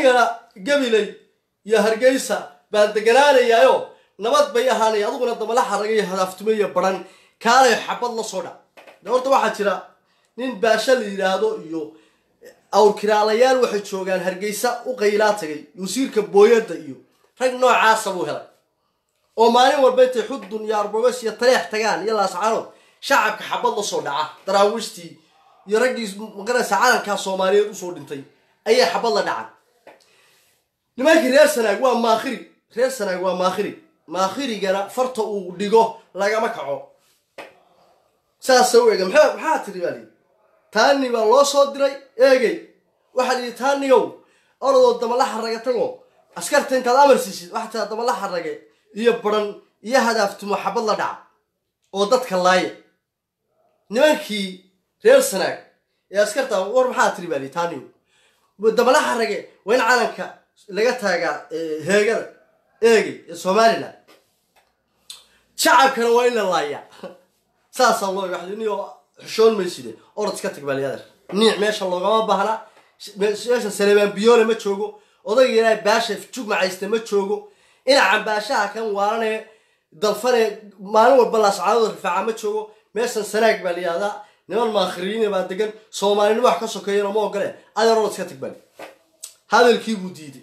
anigana gabiley iyo hargeysa baan deganaanayaayo nabad bay ahaanaya adiguna damala xaraga iyo hadaaftume iyo baran kaalay xabad la soo dhac de horta waxaa jira nin baasha la yidhaahdo iyo awrkiraalayaal waxay joogaan hargeysa u qaylaa tagay wasiirka booyadda iyo rag noocaasa buu helay oo maalin walba intay xudun iyo arbogos iyo taleex tagaan iyo laascaanood shacabka xabad la soo dhaca daraawiishtii iyo raggii maqanaysa calankaa soomaaliyeed usoo dhintay ayay xabad la dhacan nimankii reer sanaag waa maakhiri reer sanaag waa maakhiri maakhirigana farta uu dhigo lagama kaco saasa u ega maxaa maxaa tiri baa liyi taani baa loo soo diray eegey waxaa liyihi taanigow orodoo damala xaraga tago askarta intaad amar siisid waxaa tiraa damala xarage iyo baran iyo hadaaftumo xabad la dhaca oo dadka laaya nimankii reer sanaag ee askarta war maxaa tiri baa liyi taanigow damala xarage waa in calanka laga taagaa heegada eegey ee somalilan shacabkana waa in la laaya saasaa loo waxdiniyo xushoon mayside orod iska tag baaliyadeer niic meesha loogama baahna meesha saleebaan biyoole ma joogo odayga ilaahay baasha jugmacayste ma joogo inacan baashaha kan waarane dalfane maalin walba laascaadooda rifaaca ma joogo meeshan sanaag baa la yihahdaa niman maakhiriina baa degan soomaalinimo wax ka sokeeyana ma ogole adeer orod iska tag baali hadalkii buu diiday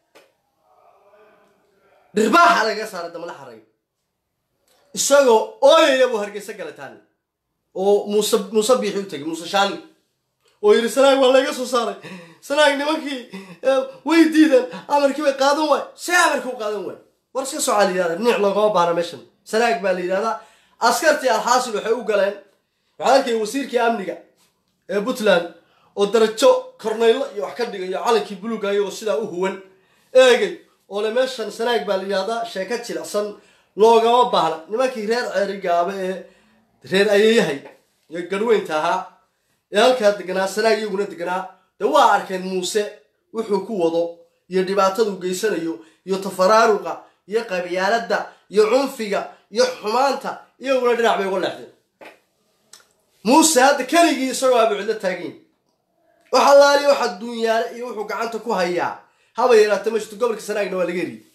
dhirbaaxa lagaga saaray damala xaragay isagoo ooyaya buu hargeysa galay taani oo muuse muuse biixi u tegay muuse shaani oo yidhi sanaag waa laga soo saaray sanaag nimankii way diideen amarkii bay qaadan waay see amarkii u qaadan waay war iska socaa la yidhahda niic loogama baana meeshan sanaag baa la yidhahdaa askartii alxaasil waxay u galeen waxaa arkaya wasiirkii amniga ee puntland oo darajo kornaylo iyo wax ka dhigayo calankii buluuga iyagoo sidaa u huwan eegay oo le meeshan sanaag baa la yidhahdaa sheeko jilicsan loogama baahna nimankii reer ceerigaaba ee reer ayeeyahay iyo garhweynta ahaa ee halkaa deganaa sanaag iyaguna deganaa dee waa arkeen muuse wuxuu ku wado iyo dhibaataduu geysanayo iyo tafaraaruqa iyo qabyaaladda iyo cunfiga iyo xumaanta iyaguna dhinac bay uga leexdeen muuse hadda keligii isagoo aaba cidlo taagayin wax allaaliya waxa duunyaale iyo wuxuu gacanta ku hayaa haba yaraata ma jirto gobolka sanaagna waa laga eriyey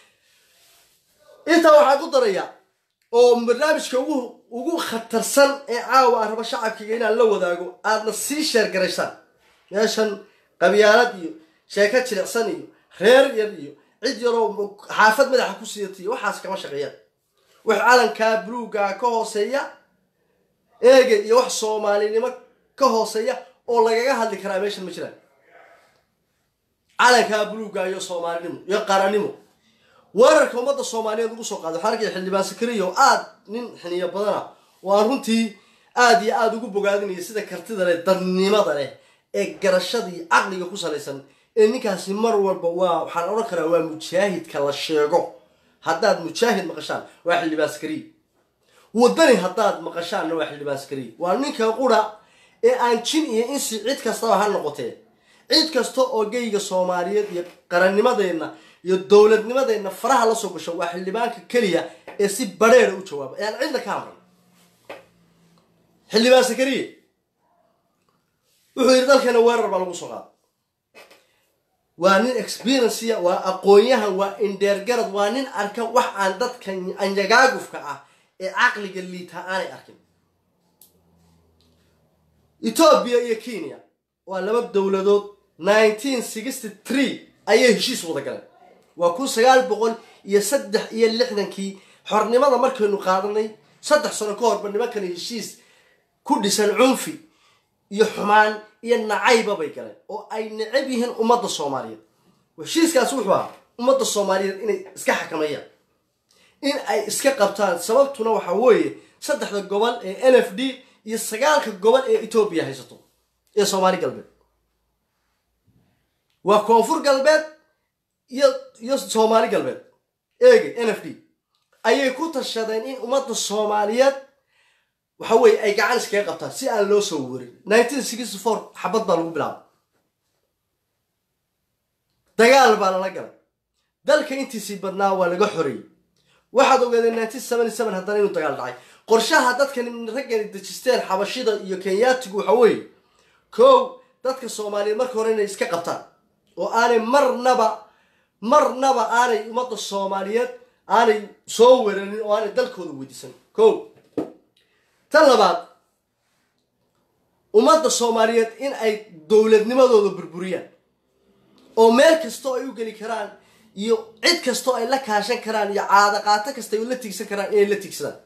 intaa waxaan ku darayaa oo barnaamijka ugu ugu khatarsan ee caawa aan rabo shacabkiga inaan la wadaago aadna sii sheergaraysaan meeshan qabyaalad iyo sheeko jilicsan iyo reer yar iyo cid yaroo xaafad madaxa ku siidata iyo waxaas kama shaqeeyaan wax calankaa buluugaa ka hooseeya eega iyo wax soomaalinimo ka hooseeya oo lagaga hadli karaa meeshan ma jiraan calankaa buluuga iyo soomaalinimo iyo qaranimo weerarka ummadda soomaaliyeed ugu soo qaaday waxaa arkaya xildhibaan sakariya oo aad nin xiniyo badana oo aan runtii aad iyo aada ugu bogaadinaya sida kartida leh dadnimada leh ee garashada iyo caqliga ku salaysan ee ninkaasi mar walba waa waxaan odhan karaa waa mujaahidka la sheego haddaad mujaahid maqashaan waa xildhibaan sakariya wadani haddaad maqashaanna waa xildhibaan sakariya waa ninka qura ee aan jin iyo insi cid kastaba ha noqotee cid kasta oo geyga soomaaliyeed iyo qarannimadeenna iyo dowladnimadeenna faraha la soo gasho waa xildhibaanka keliya ee si badheera u jawaaba ee aan cidna ka amran xildhibaan sakariye wuxuu yidhi dalkeena weerar baa lagu soo qaada waa nin experiencia waa aqoon-yahan waa indheergarad waa nin arka wax aan dadka anyagaagufka ah ee caqliga liitaa aanay arkin etoobiya iyo kenya waa laba dowladood nineteen sixty three ayay heshiis wada galeen waa kun sagaal boqol iyo saddex iyo lixdankii xornimada markaynu qaadanay saddex sano ka horba nimankani heshiis ku dhisan cunfi iyo xumaan iyo nacayba bay galeen oo ay necab yihiin ummadda soomaaliyeed heshiiskaasi wuxuu ahaa ummadda soomaaliyeed inay iska xakamayaan in ay iska qabtaan sababtuna waxaa weeye saddexda gobol ee n f d iyo sagaalka gobol ee etoobiya haysato ee soomaali galbeed waa koonfur galbeed iyo iyo soomaali galbeed eege n f d ayay ku tashadeen in ummadda soomaaliyeed waxa weeye ay gacan iskaga qabtaan si aan loo soo warin nineteen sixty four xabad baa lagu bilaabay dagaal baa lala galay dalka intiisii badnaa waa laga xoreeyey waxaad ogaadeen nineteen seventy seven haddana inuu dagaal dhacay qorshaha dadkan raggani dejisteen xabashida iyo kenyaatigu waxa weeye kow dadka soomaaliyeed marka hore inay iska qabtaan oo aanay marnaba marnaba aanay ummadda soomaaliyeed aanay soo weranin oo aanay dalkooda weydiisan ko tan labaad ummadda soomaaliyeed in ay dowladnimadooda burburiyaan oo meel kastoo ay u geli karaan iyo cid kastoo ay la kaashan karaan iyo caadaqaato kasta ay la tigsan karaan inay la tigsadaan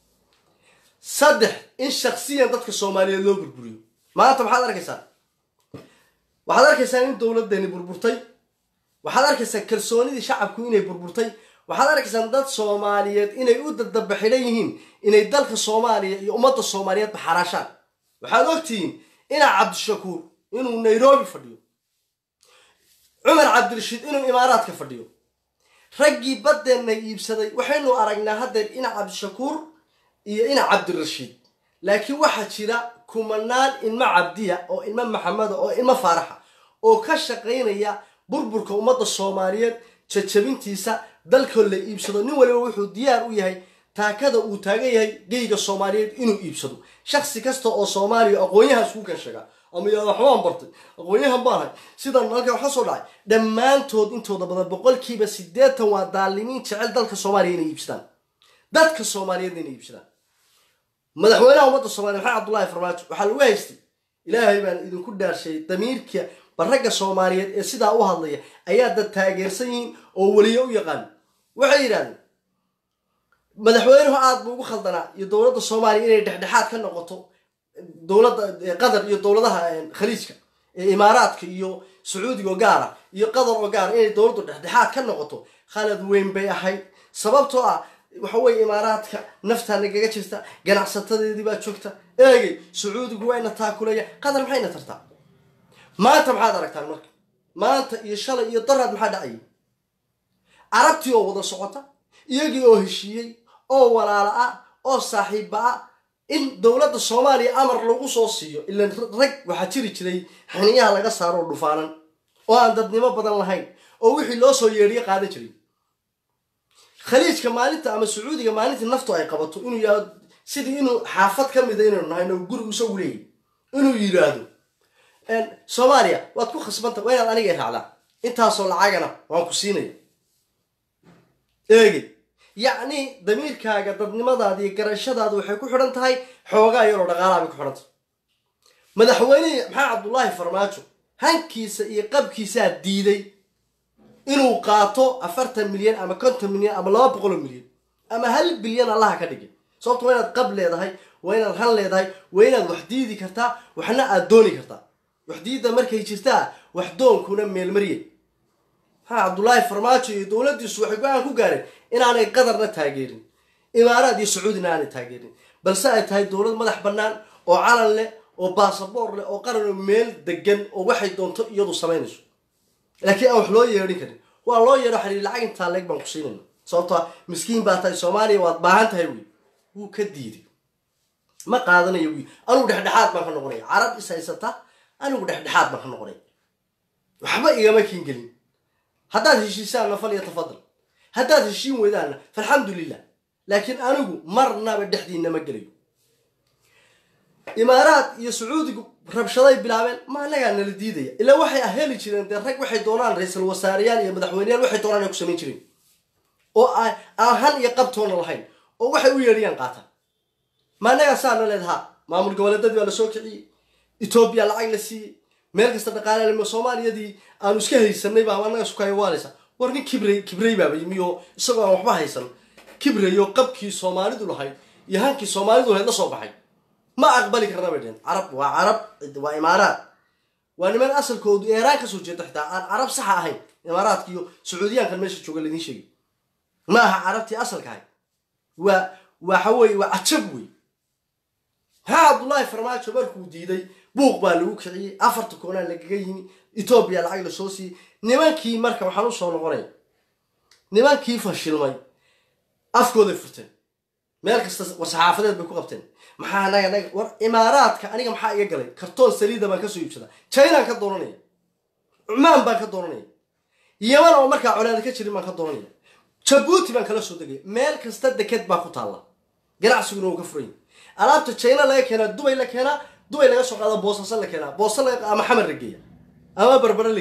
saddex in shaksiyan dadka soomaaliyeed loo burburiyo maanta maxaad arkaysaa waxaad arkaysaa in dowladdeeni burburtay waxaad arkaysaa kalsoonidii shacabku inay burburtay waxaad arkaysaa dad soomaaliyeed inay u dadabaxidhan yihiin inay dalka soomaaliya iyo ummadda soomaaliyeedba xaraashaan waxaad ogtihiin inaa cabdishakuur inuu nairobi fadhiyo cumar cabdirashiid inuu imaaraadka fadhiyo raggii baddeenna iibsaday waxaynu aragnaa haddeer ina cabdishakuur iyo ina cabdirashiid laakiin waxaa jira kumanaan ilmo cabdiya oo ilmo maxameda oo ilmo faaraxa oo ka shaqaynaya burburka ummadda soomaaliyeed jajabintiisa dalkoo la iibsado nin waliba wuxuu diyaar u yahay taakada uu taagan yahay geyga soomaaliyeed inuu iibsado shaksi kasta oo soomaaliya aqoonyahaas ku kan sheegaa ama yaa waxbaan bartay aqoonyahan baanahay sidan halka waxa soo dhacay dhammaantood intooda badan boqolkiiba siddeetan waa daalimiin jecel dalka soomaaliya inay iibsadaan dadka soomaaliyeedna inay iibsadaan madaxweynaha ummadda soomaliya maxamed cabdullaahi farmaajo waxaa lagu haystay ilaahay baan idinku dhaarshay damiirka barragga soomaaliyeed ee sidaa u hadlaya ayaa dad taageersan yihiin oo weliyo u yaqaan waxay yidhahdeen madaxweynuhu aada buu ugu khaldanaa iyo dowladda soomaaliya inay dhexdhexaad ka noqoto dowladda qatar iyo dowladaha khaliijka ee imaaraadka iyo sacuudiga oo gaara iyo qatar oo gaara inay dowladdu dhexdhexaad ka noqoto khalad weyn bay ahayd sababtoo ah waxa weye imaaraadka naftaa nagaga jirta ganacsatadeedii baa joogta eegay sacuudigu wayna taakulaya qatar maxayna tartaa maanta maxaad aragtaan marka maanta iyo shalay iyo daraad maxaa dhacayay carabtii oo wada socota iyagii oo heshiiyey oo walaala ah oo saaxiibba ah in dowladda soomaaliya amar lagu soo siiyo ilan rag waxaa jiri jiray xiniyaha laga saaro oo dhufaanan oo aan dadnimo badan lahayn oo wixii loo soo yeedhiyo qaadan jiray khaliijka maalinta ama sacuudiga maalintii naftu ay qabato inuu yihahdo sidii inuu xaafad ka mida inaynu nahay oo gurigu isagu leeyahy inuu yidhaahdo soomaaliya waad ku khasbanta waa inaad aniga raacdaa intaasoo lacagana waan ku siinaya eegi yacni damiirkaaga dadnimadaada iyo garashadaada waxay ku xidhan tahay xoogaa yaroo dhaqaalaha bay ku xidhan tahay madaxweynihii maxamed cabdullaahi farmaajo hankiisa iyo qabkiisaa diiday inuu qaato afartan milyan ama konton milyan ama laba boqoloo milyan ama hal bilyan allaha ka dhigay sababto waa inaad qab leedahay waa inaad han leedahay waa inaad wax diidi kartaa waxna aad dooni kartaa wax diidda markay jirtaa wax doonkuna meelmarye maxaa cabdullaahi farmaajo iyo dowladdiisu waxay go-aan ku gaareen inaanay qatarna taageerin imaaraad iyo sacuudina aanay taageerin balse ay tahay dowlad madax bannaan oo calan leh oo baasaboor leh oo qaranoo meel degan oo waxay doonto iyadu samaynayso laakiin aan wax loo yeedhin karin waa loo yeedho xariir lacag intaa leeg baan ku siinayna sababtoa miskiin baa tahay soomaaliya waad baahan tahay wey wuu ka diiday ma qaadanayo wy anugu dhexdhexaad baan ka noqonaya carab is haysata anigu dhexdhexaad baan ka noqonaya waxba igama kiingelin haddaad heshiisaanna fal iyo tafadal haddaad heshiin weydaanna falxamdulilah laakiin anigu marnaba dhexdiina ma gelayo imaaraad iyo sacuudigu rabshaday bilaabeen ma anagaa nala diidaya ilaa waxay heli jireen dee rag waxay doonaan ra-iisul wasaareyaal iyo madaxweyneyaal waxay doonaan ay ku samayn jireen oo aan han iyo qabtoona lahayn oo waxay u yeedhiyaan qaataan ma anagaa saana leedahaa maamul goboleedadii baa lasoo kiciyey etoobiya lacag la siiyey meel kasta dhaqaalelimo soomaaliyadii aanu iska haysanay baa anaga sukayawaaleysa war nin kibrey kibrey baaba yimi oo isagoo aan waxba haysan kibrey oo qabkii soomaalidu lahayd iyo hankii soomaalidu lahayd la soo baxay ma aqbali karna bay dheheen carab waa carab waa imaaraad waa niman asalkoodu eeraan kasoo jeeda xitaa aan carab saxa ahayn imaaraadka iyo sacuudiyaankan meesha jooga ladiin sheegay ma aha carabtii asalka ahayd waa waxa weye waa cajab wey maxaa cabdullaahi farmaajo markuu diiday buuq baa lagu kiciyey afarta koonaa lagaga yimi etoobiya lacag lasoo siiyey nimankii marka waxaan usoo noqonaya nimankii fashilmay afkooday furteen meel kasta war saxaafadeed bay ku qabteen maxaa anaga naga war imaaraadka aniga maxaa iga galay kartoon saliida baan kasoo iibsadaa chinaan ka dooranaya cumaan baan ka dooranaya yaman oo markaa colaada ka jirin baan ka dooranaya jabuuti baan kala soo degaya meel kasta deked baa ku taalla ganacsiguna uu ka furanya alaabta china laga keenaa dubay la keenaa dubay laga soo qaada boosasa la keenaa boosa ama xamar la geeya ama barbare la geeya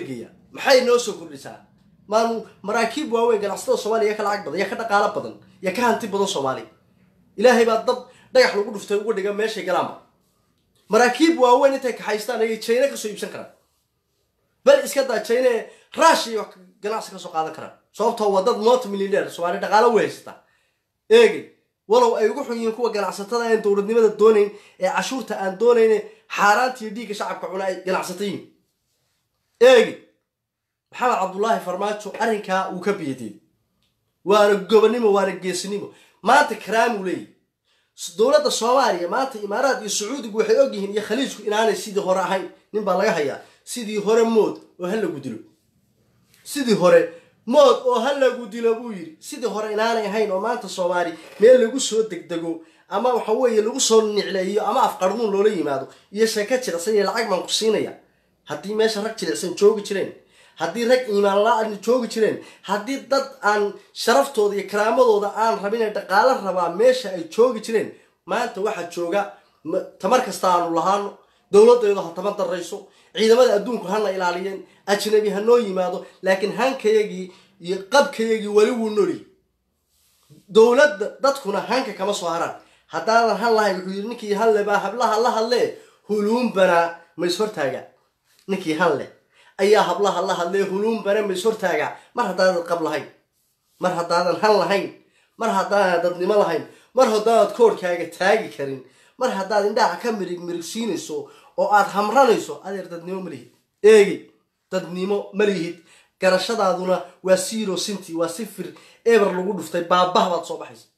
maxay noo soo kordhisaa maanu maraakiib waaweyn ganacsatada soomaaliya ya ka lacag badan ya ka dhaqaalo badan ya ka hanti badan soomaaliya ilaahay baa dad dhagax lagu dhuftay uga dhiga meeshay galaanba maraakiib waaweyn intay kaxaystaan ayay jayna kasoo iibsan karaan bal iska daa jayna ee rush iyo ganacsi kasoo qaadan karaan sababtoo waa dad multi millionaire soomaaliya dhaqaalo way haysataa eegay walow ay ugu xun yihiin kuwa ganacsatada aan dowladnimada doonayn ee cashuurta aan doonayn xaaraanta iyo dhiigga shacabka cuna ay ganacsata yihiin eegi maxamed cabdullaahi farmaajo arrinkaa uu ka biyadiyey waana gobonimo waana geesinimo maanta karaamuu leeyahy dowladda soomaaliya maanta imaaraad iyo sacuudigu waxay ogyihiin iyo khaliijku inaanay sidii hore ahayn nin baa laga hayaa sidii hore mood oo ha lagu dilo sidii hore mood oo ha lagu dilo buu yidhi sidii hore inaanay ahayn oo maanta soomaali meel lagu soo degdego ama waxa weeye lagu soo nicleeyo ama afqarmuun loola yimaado iyo sheeko jilicsan iyo lacag baan ku siinaya haddii meesha rag jilicsan joogi jireen haddii rag iimaan la-aan joogi jireen haddii dad aan sharaftooda iyo karaamadooda aan rabin ee dhaqaalo rabaa meesha ay joogi jireen maanta waxaa jooga tamar kasta aanu lahaano dowladdeedu ha tama darayso ciidamada adduunku hana ilaaliyeen ajnabi ha noo yimaado laakiin hankayagii iyo qabkayagii weli wuu noli dowladda dadkuna hanka kama soo haraan haddaadan han lahayn wuxuu yidhi ninkii han le baa hablaha la hadlee huluunbanaa ma is hortaagaa ninkii han leh ayaa hablaha la hadlee huluunbana ma is hortaagaa mar haddaadan qab lahayn mar haddaadan han lahayn mar haddaadan dadnimo lahayn mar haddaanad koorhkaaga taagi karin mar haddaad indhaha ka mirig mirigsiinayso oo aad hamranayso adeer dadnimo ma lihid eegi dadnimo ma lihid garashadaaduna waa siro sinti waa sifir eber lagu dhuftay baabah baad soo baxaysa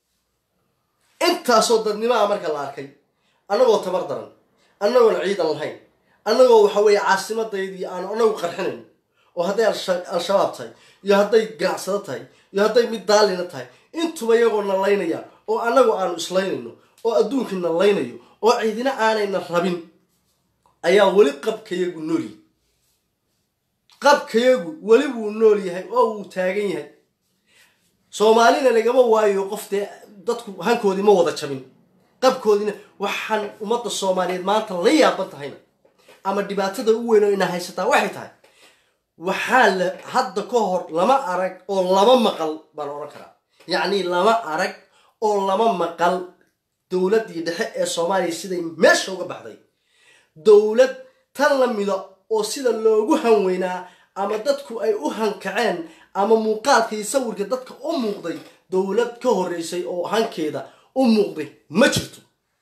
intaasoo dadnimaa marka la arkay annagoo tabar daran annagoon ciidan lahayn annagoo waxa weeye caasimadaydi aanu annagu qarxinayn oo hadday al-shabaab tahay iyo hadday ganacsado tahay iyo hadday mid daalina tahay intuba iyagoo na laynaya oo annagu aanu islaynayno oo adduunkii na laynayo oo ciidina aanayna rabin ayaa weli qabkayagu noolyahay qabkayagu weli wuu nool yahay oo wuu taagan yahay soomaalina lagama waayo qof dee dadku hankoodii ma wada jabin qabkoodiina waxaan ummadda soomaaliyeed maanta la yaaban tahayna ama dhibaatada u weyn oo ina haysataa waxay tahay waxaa la hadda ka hor lama arag oo lama maqal baan odhan karaa yacni lama arag oo lama maqal dowladdii dhexe ee soomaaliya siday meesha uga baxday dowlad tan la mida oo sida loogu hanweynaa ama dadku ay u hankaceen ama muuqaalka iyo sawirka dadka u muuqday dowlad ka horreysay oo hankeeda u muuqday ma jirto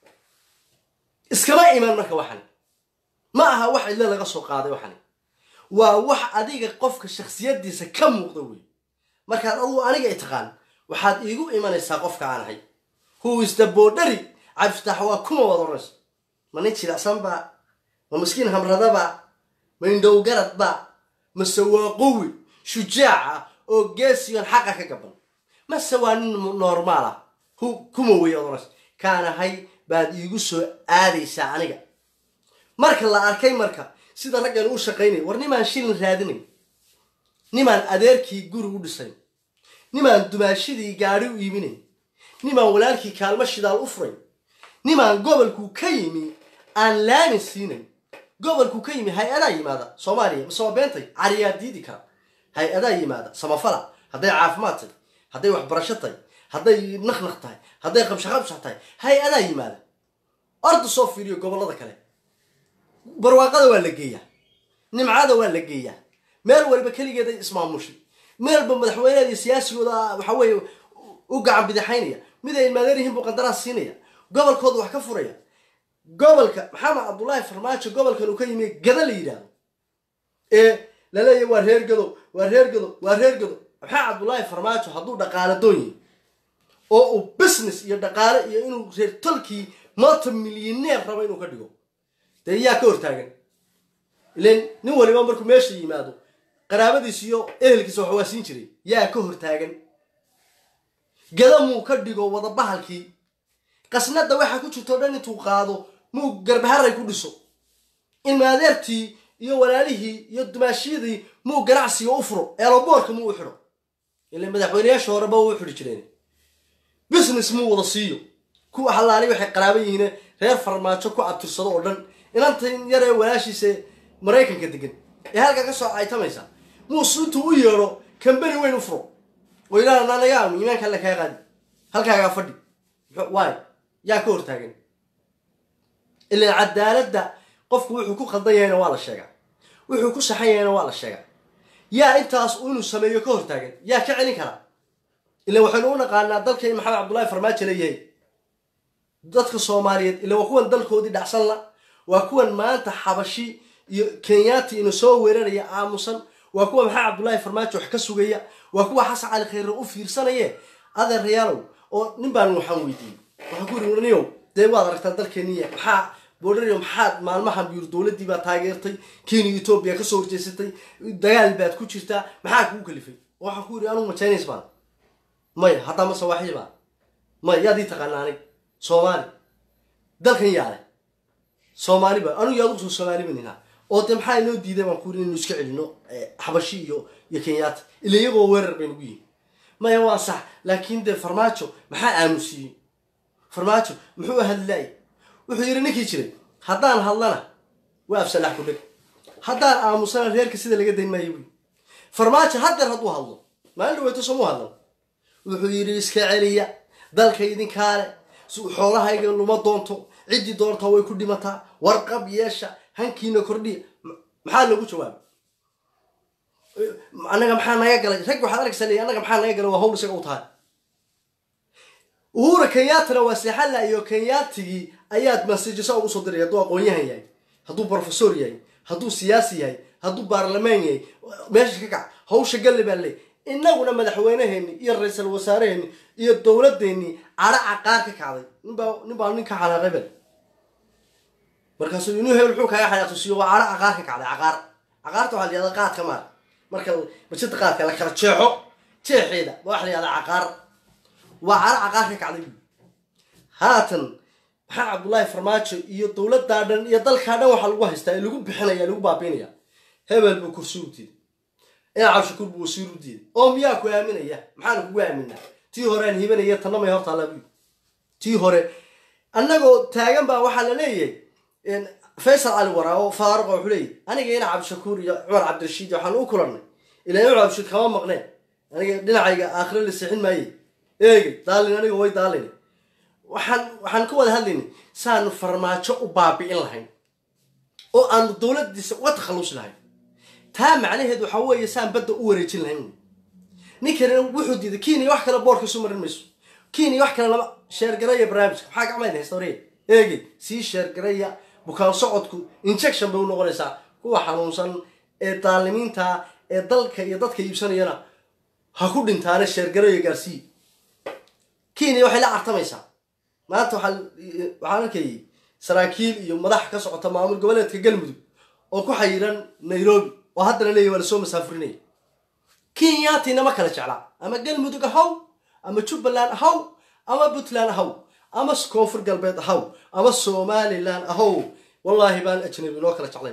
iskama iman marka waxani ma aha wax cidlo laga soo qaaday waxani waa wax adiga qofka shaksiyadiisa ka muuqda wey markaad adugu aniga i taqaan waxaad iigu imanaysaa qofka aan ahay huwista boodhari cabdifitaax waa kuma wada oranaysa ma nin jilicsan baa ma miskiin hamradaba ma indhowgaradba mase waa qowi shujaaca oo geesiyon xaqa ka gaban mase waa nin normaal ah kuma wey odonas kaanahay baad iigu soo aadaysaa aniga marka la arkay marka sida raggan u shaqaynaya war nimaan shilin raadinayn nimaan adeerkii guri u dhisayn nimaan dumaashidii gaadhi u iibinayn nimaan walaalkii kaalmo shidaal u furayn nimaan gobolkuu ka yimi aan laamin siinayn gobolkuu ka yimi hay-adaa yimaada soomaaliya mase waa beentay cariyaa diidi kara hay-adaa yimaada samafala hadday caafimaad tahay hadday waxbarasho tahay hadday naqnaq tahay hadday qabshaqabshax tahay hay-adaa yimaada orda soo fiiriyo gobollada kale barwaaqada waa la geeyaa nimcada waa la geeyaa meel walba keligeeday ismaamushay meelba madaxweyneeda iyo siyaasigooda waxa weeye u gacan bidixaynaya mid ay ilmaadeer yihiin buu qandaraas siinaya gobolkooda wax ka furaya gobolka maxamed cabdullaahi farmaajo gobolkan uu ka yimi gada la yidhaahdo ee laleeyahy waa reer gado waa reer gado waa reer gado maxamed cabdullaahi farmaajo hadduu dhaqaalo doon yahay oo uu business iyo dhaqaale iyo inuu reer tolkii multi millioneer rabo inuu ka dhigo dee yaa ka hortaagan ilan nin waliba markuu meesha yimaado qaraabadiis iyo ehelkiisa wax waa siin jiray yaa ka hortaagan gada muu ka dhigo wada bahalkii qasnada waxaa ku jirto dhan intuu qaado muu garbaharay ku dhiso ilmaadeertii iyo walaalihii iyo dumaashiyadii muu ganacsiga u furo eloboorka muu u xidho ila madaxweyneyaasha horeba u xidhi jireen business muu wada siiyo kuwa halaali waxay qaraaban yihiin reer farmaajo ku abtirsado oo dhan inantan yaree walaashiisa maraykanka degan ee halkaa ka soo caytamaysa muuse intuu u yeedho kambani weyn u furo oo yidhahda naanaga aamu iimaanka alle kaa qaadi halkaagaa fadhi waay yaa ka hortaagan ilan cadaaladda qofku wuxuu ku khaldan yahayna waa la sheegaa wuxuu ku saxan yahayna waa la sheegaa yaa intaas inuu sameeyo ka hortaagan yaa ka celin karaa ilan waxaynu u naqaanaa dalka in maxamed cabdullaahi farmaajo leeyahay dadka soomaaliyeed ila waa kuwan dalkoodii dhacsan la waa kuwan maanta xabashi iyo kenyaati ina soo weeraraya aamusan waa kuwa maxamed cabdullaahi farmaajo wax ka sugaya waa kuwa xasan cali khayre u fiirsanaye adeerayaalow oo nin baan waxaan weydiiyey waxaan ku yiri niyow dee waad aragtaa dalkeeniya maxaa boodhariyo maxaad maalmahan biyur dowladdii baa taageertay kenya etoobiya kasoo horjeesatay dagaal baad ku jirtaa maxaa kugu kalifay waxaan ku yidhi anugu ma chinese baan maya haddaa ma sawaaxili baan maya yaad ii taqaana anig soomaali dalkan yaale soomaali baan anugu yaad usoo soomaali banina oo dee maxaa inoo diiday baan ku yidhi inaynu iska celino xabashi iyo iyo kenyaata ila iyagoo weerar bay nagu yihin maya waa sax laakiin dee farmaajo maxaa aamusiiyey farmaajo muxuu hadlaay wuxuu yidhi ninkii jiray haddaan hadlana waa afsalax ku dheg haddaan aamusana reerka sida laga dayn maayo buy farmaajo haddeer hadduu hadlo maalin dhaweyto soomuu hadlan wuxuu yidhi iska celiya dalka idinkaale xoolahayga luma doonto ciddii doontaa way ku dhimataa warqab yeesha hankiina kordhiya maxaa lagu jawaabay annaga maxaa naga galay rag waxaad arkaysa leeya annaga maxaa naga galay waa hawl isaga u tahay uhura kenyaatana waa seexala iyo kenyaatigii ayaad masajisa ugu soo diray hadduu aqoon-yahan yahay hadduu professor yahay hadduu siyaasi yahay hadduu baarlamaan yahay meesha ka kac hawsha galle baa leey inaguna madaxweyneheeni iyo ra-iisal wasaareheeni iyo dowladdeennii cadho caqaar ka kacday ninbaa nin baa nin ka xanaaqay bel markaasuu inuu hebel muxuu kaaga xanaaqtusiyo waa cadho caqaar ka kacday caqaar caqaarta waxaa la yihahda qaadka maar marka bajada qaadka la kala jeexo jeexeeda ba waxa la yihahda caqaar waa cadho caqaar ka kacday bu haatan maxaa cabdullaahi farmaajo iyo dowladdaa dhan iyo dalkaa dhan waxaa lagu haystaa ee lagu bixinaya lagu baabiinaya hebel buu kursi u diiday ina cabshakuur buu wasiir u diiday oo miyaa ku aaminaya maxaana kugu aaminaa tii hore aan hibanaya tanna may hortaalabu tii hore annagoo taagan baa waxaa la leeyahay faysal cali waraa oo faaruqa wuxuu leeyahy aniga ina cabdishakuur iyo cumar cabdirashiid waxaan u kulannay ilaa cumar cabdirashiid kama maqneen aniga dhinacayga aakhiro la seexin maaye eegay daalin aniga way daalin waxaan waxaan ka wada hadlaynay saanu farmaajo u baabi'in lahayn oo aanu dowladdiisa uga takhallusi lahayn taa macnaheed waxaa weeye saan badda u wareejin lahayn ninkani wuxuu diiday kenya wax kale boorka isu marin mayso kenya wax kale lama sheergaraya barnaamijka maxaa gacmayd haysta horey eegey sii sheergaraya bukaan socodku injection bay u noqonaysaa kuwa xanuunsan ee daalimiinta ee dalka iyo dadka iibsanayana ha ku dhintaane sheergarayo gaarsii kenya waxay la cartamaysaa maanta waxaa waxaan arkayay saraakiil iyo madax ka socota maamul goboleedka galmudug oo ku xayiran nairobi oo haddana leeyahy waa lasoo masaafurinaya kenyaatina ma kala jeclaa ama galmudug ahaw ama jubbaland ahaw ama puntland ahaw ama koonfur galbeed ahaw ama somalilan ahaw wallaahi baan ajnabi inoo kala jeclayn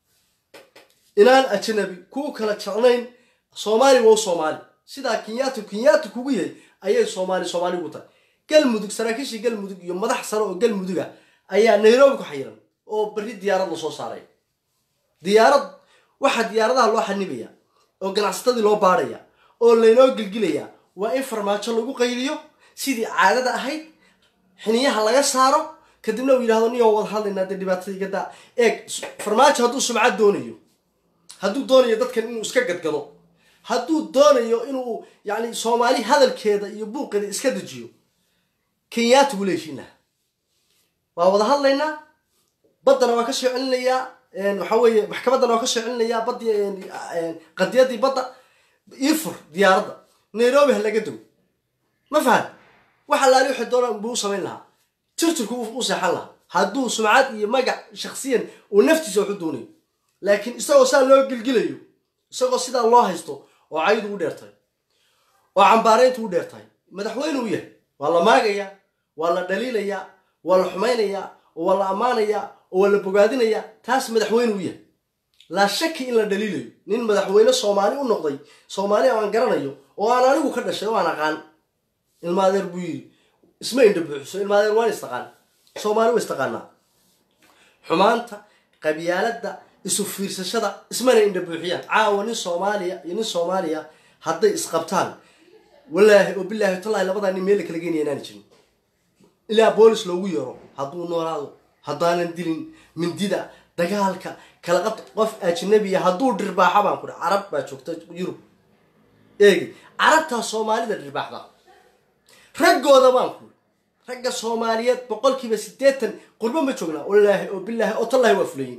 inaan ajnabi ku kala jeclayn soomaali waa u soomaali sidaa kenyaati kenyaati kugu yahay ayay soomaali soomaali ugu tahay galmudug saraakiishii galmudug iyo madax sare oo galmuduga ayaa nairobi ku xayiran oo berri diyaarad la soo saaray diyaarad waxaa diyaaradaha loo xanibaya oo ganacsatadii loo baadhaya oo laynoo gelgilaya waa in farmaajo lagu qayliyo sidii caadada ahayd xiniyaha laga saaro kadibna uu yidhahdo niyoo wada hadlaynaa dee dhibaatadii gadaa eeg farmaajo hadduu sumcad doonayo hadduu doonayo dadkan inuu iska gadgado hadduu doonayo inuu yacni soomaali hadalkeeda iyo buuqeeda iska dejiyo kenyaati wuu leeshiin lahaa waa wada hadlaynaa baddana waa ka soo celinayaa waxaa weeye maxkamaddana waa ka soo celinayaa baddi qadiyadii badda ifur diyaaradda nairobi ha laga dogo ma fahan waxa laali waxay doonaan buu u samayn lahaa tirtirku u seexan lahaa hadduu sumcad iyo magac shaksiyan uu naftiisa waxu doonayo laakiin isagoo saa loo gilgilayo isagoo sidaa loo haysto oo caydu u dheertahay oo cambaarayntu u dheertahay madaxweyne u yahay waa la maagayaa waa la dhaliilayaa waa la xumaynayaa oo waa la ammaanayaa oo waa la bogaadinayaa taas madaxweyne u yahay laa shaki in la dhaliilayo nin madaxweyne soomaali u noqday soomaali aan garanayo oo aan anigu ka dhashay oo aan aqaan ilmaadeer buu yidhi isma indha buuxiso ilmaadeer waan istaqaan soomaali wa istaqaanaa xumaanta qabyaaladda isu fiirsashada ismana indha buuxiyaan caawa nin soomaaliya iyo nin soomaaliya hadday isqabtaan walaahi oo bilaahi tallaahi labadaa nin meel la kala geynaya inaani jirin ilaa boolis loogu yeero hadduu noolaado haddaanan dilin mindida dagaalka kala qabta qof ajnabiya hadduu dhirbaaxa baan ku dha carab baa joogta yurub eegi carabtaa soomaalida dhirbaaxda raggooda baan ku ragga soomaaliyeed boqolkiiba siddeetan qurbo ma joognaa walaahi oo bilaahi oo tallaahi waa fulayin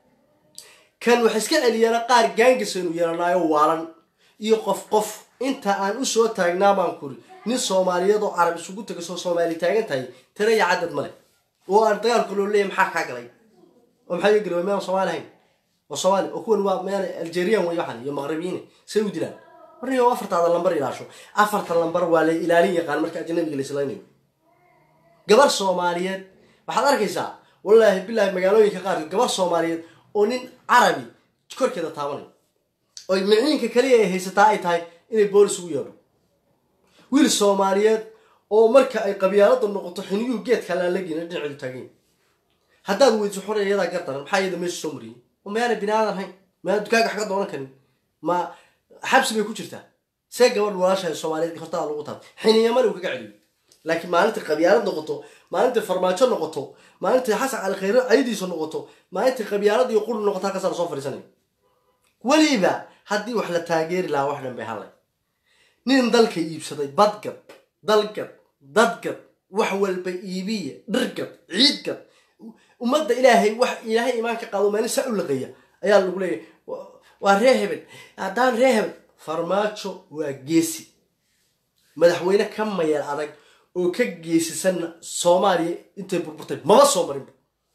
kan wax iska celiyana qaar gaangisaynu yeelanaayo waalan iyo qof qof inta aan usoo taagnaa baan kuri nin soomaaliyeed oo carab isugu tagasoo soomaali taagan tahay tira iyo cadad male oo aan dagaalka loo leeyahy maxaa kaa galay oo maxaa iga galay miyaan soomaali ahayn oo soomaali oo kuwan waa miyaan algerian way waxan iyo maqribiyiin say u dilaan marniyo afartaada lambar ilaasho afarta lambar waa la ilaalin yaqaan marka ajnabiga la islaynayo gabar soomaaliyeed waxaad arkaysaa wallaahi bilaahi magaalooyinka qaarkood gabar soomaaliyeed oo nin carabi korkeeda taabanayo oy miciinka kaliya ay haysataa ay tahay inay boolis ugu yeedho wiil soomaaliyeed oo marka ay qabyaalada noqoto xiniyuhu geedka laalagina dhinaceedu taagayn haddaad weydiso xore iyadaa gardaran maxaa iyada meesha soo mariyey oo mayaana bini aadan hayn mayaa dukaaga wax ka doonan karin ma xabsi bay ku jirtaa see gabadh walaashahay soomaaliyeed hortaada lagu taabtay xiniyamale uu kaga celiyo laakiin maalinta qabyaalad noqoto maalinta farmaajo noqoto maalinta xasan cali khayre caydiisa noqoto maalinta qabyaalad iyo quri noqoto halkaasa lasoo fadhiisanaya weliba haddii wax la taageeri lahaa wax dhan bay hadlay nin dalka iibsaday badgad dalgad dadgad wax walba iibiya dhirgad ciidgad ummadda ilaahay wax ilaahay imaan ka qaado maalin saa u laqeeya ayaa lagu leeyahy waa ree hebel haddaan ree hebel farmaajo waa geesi madaxweyne ka mayal adag oo ka geesisanna soomaaliya intay burburtay mama soo marinba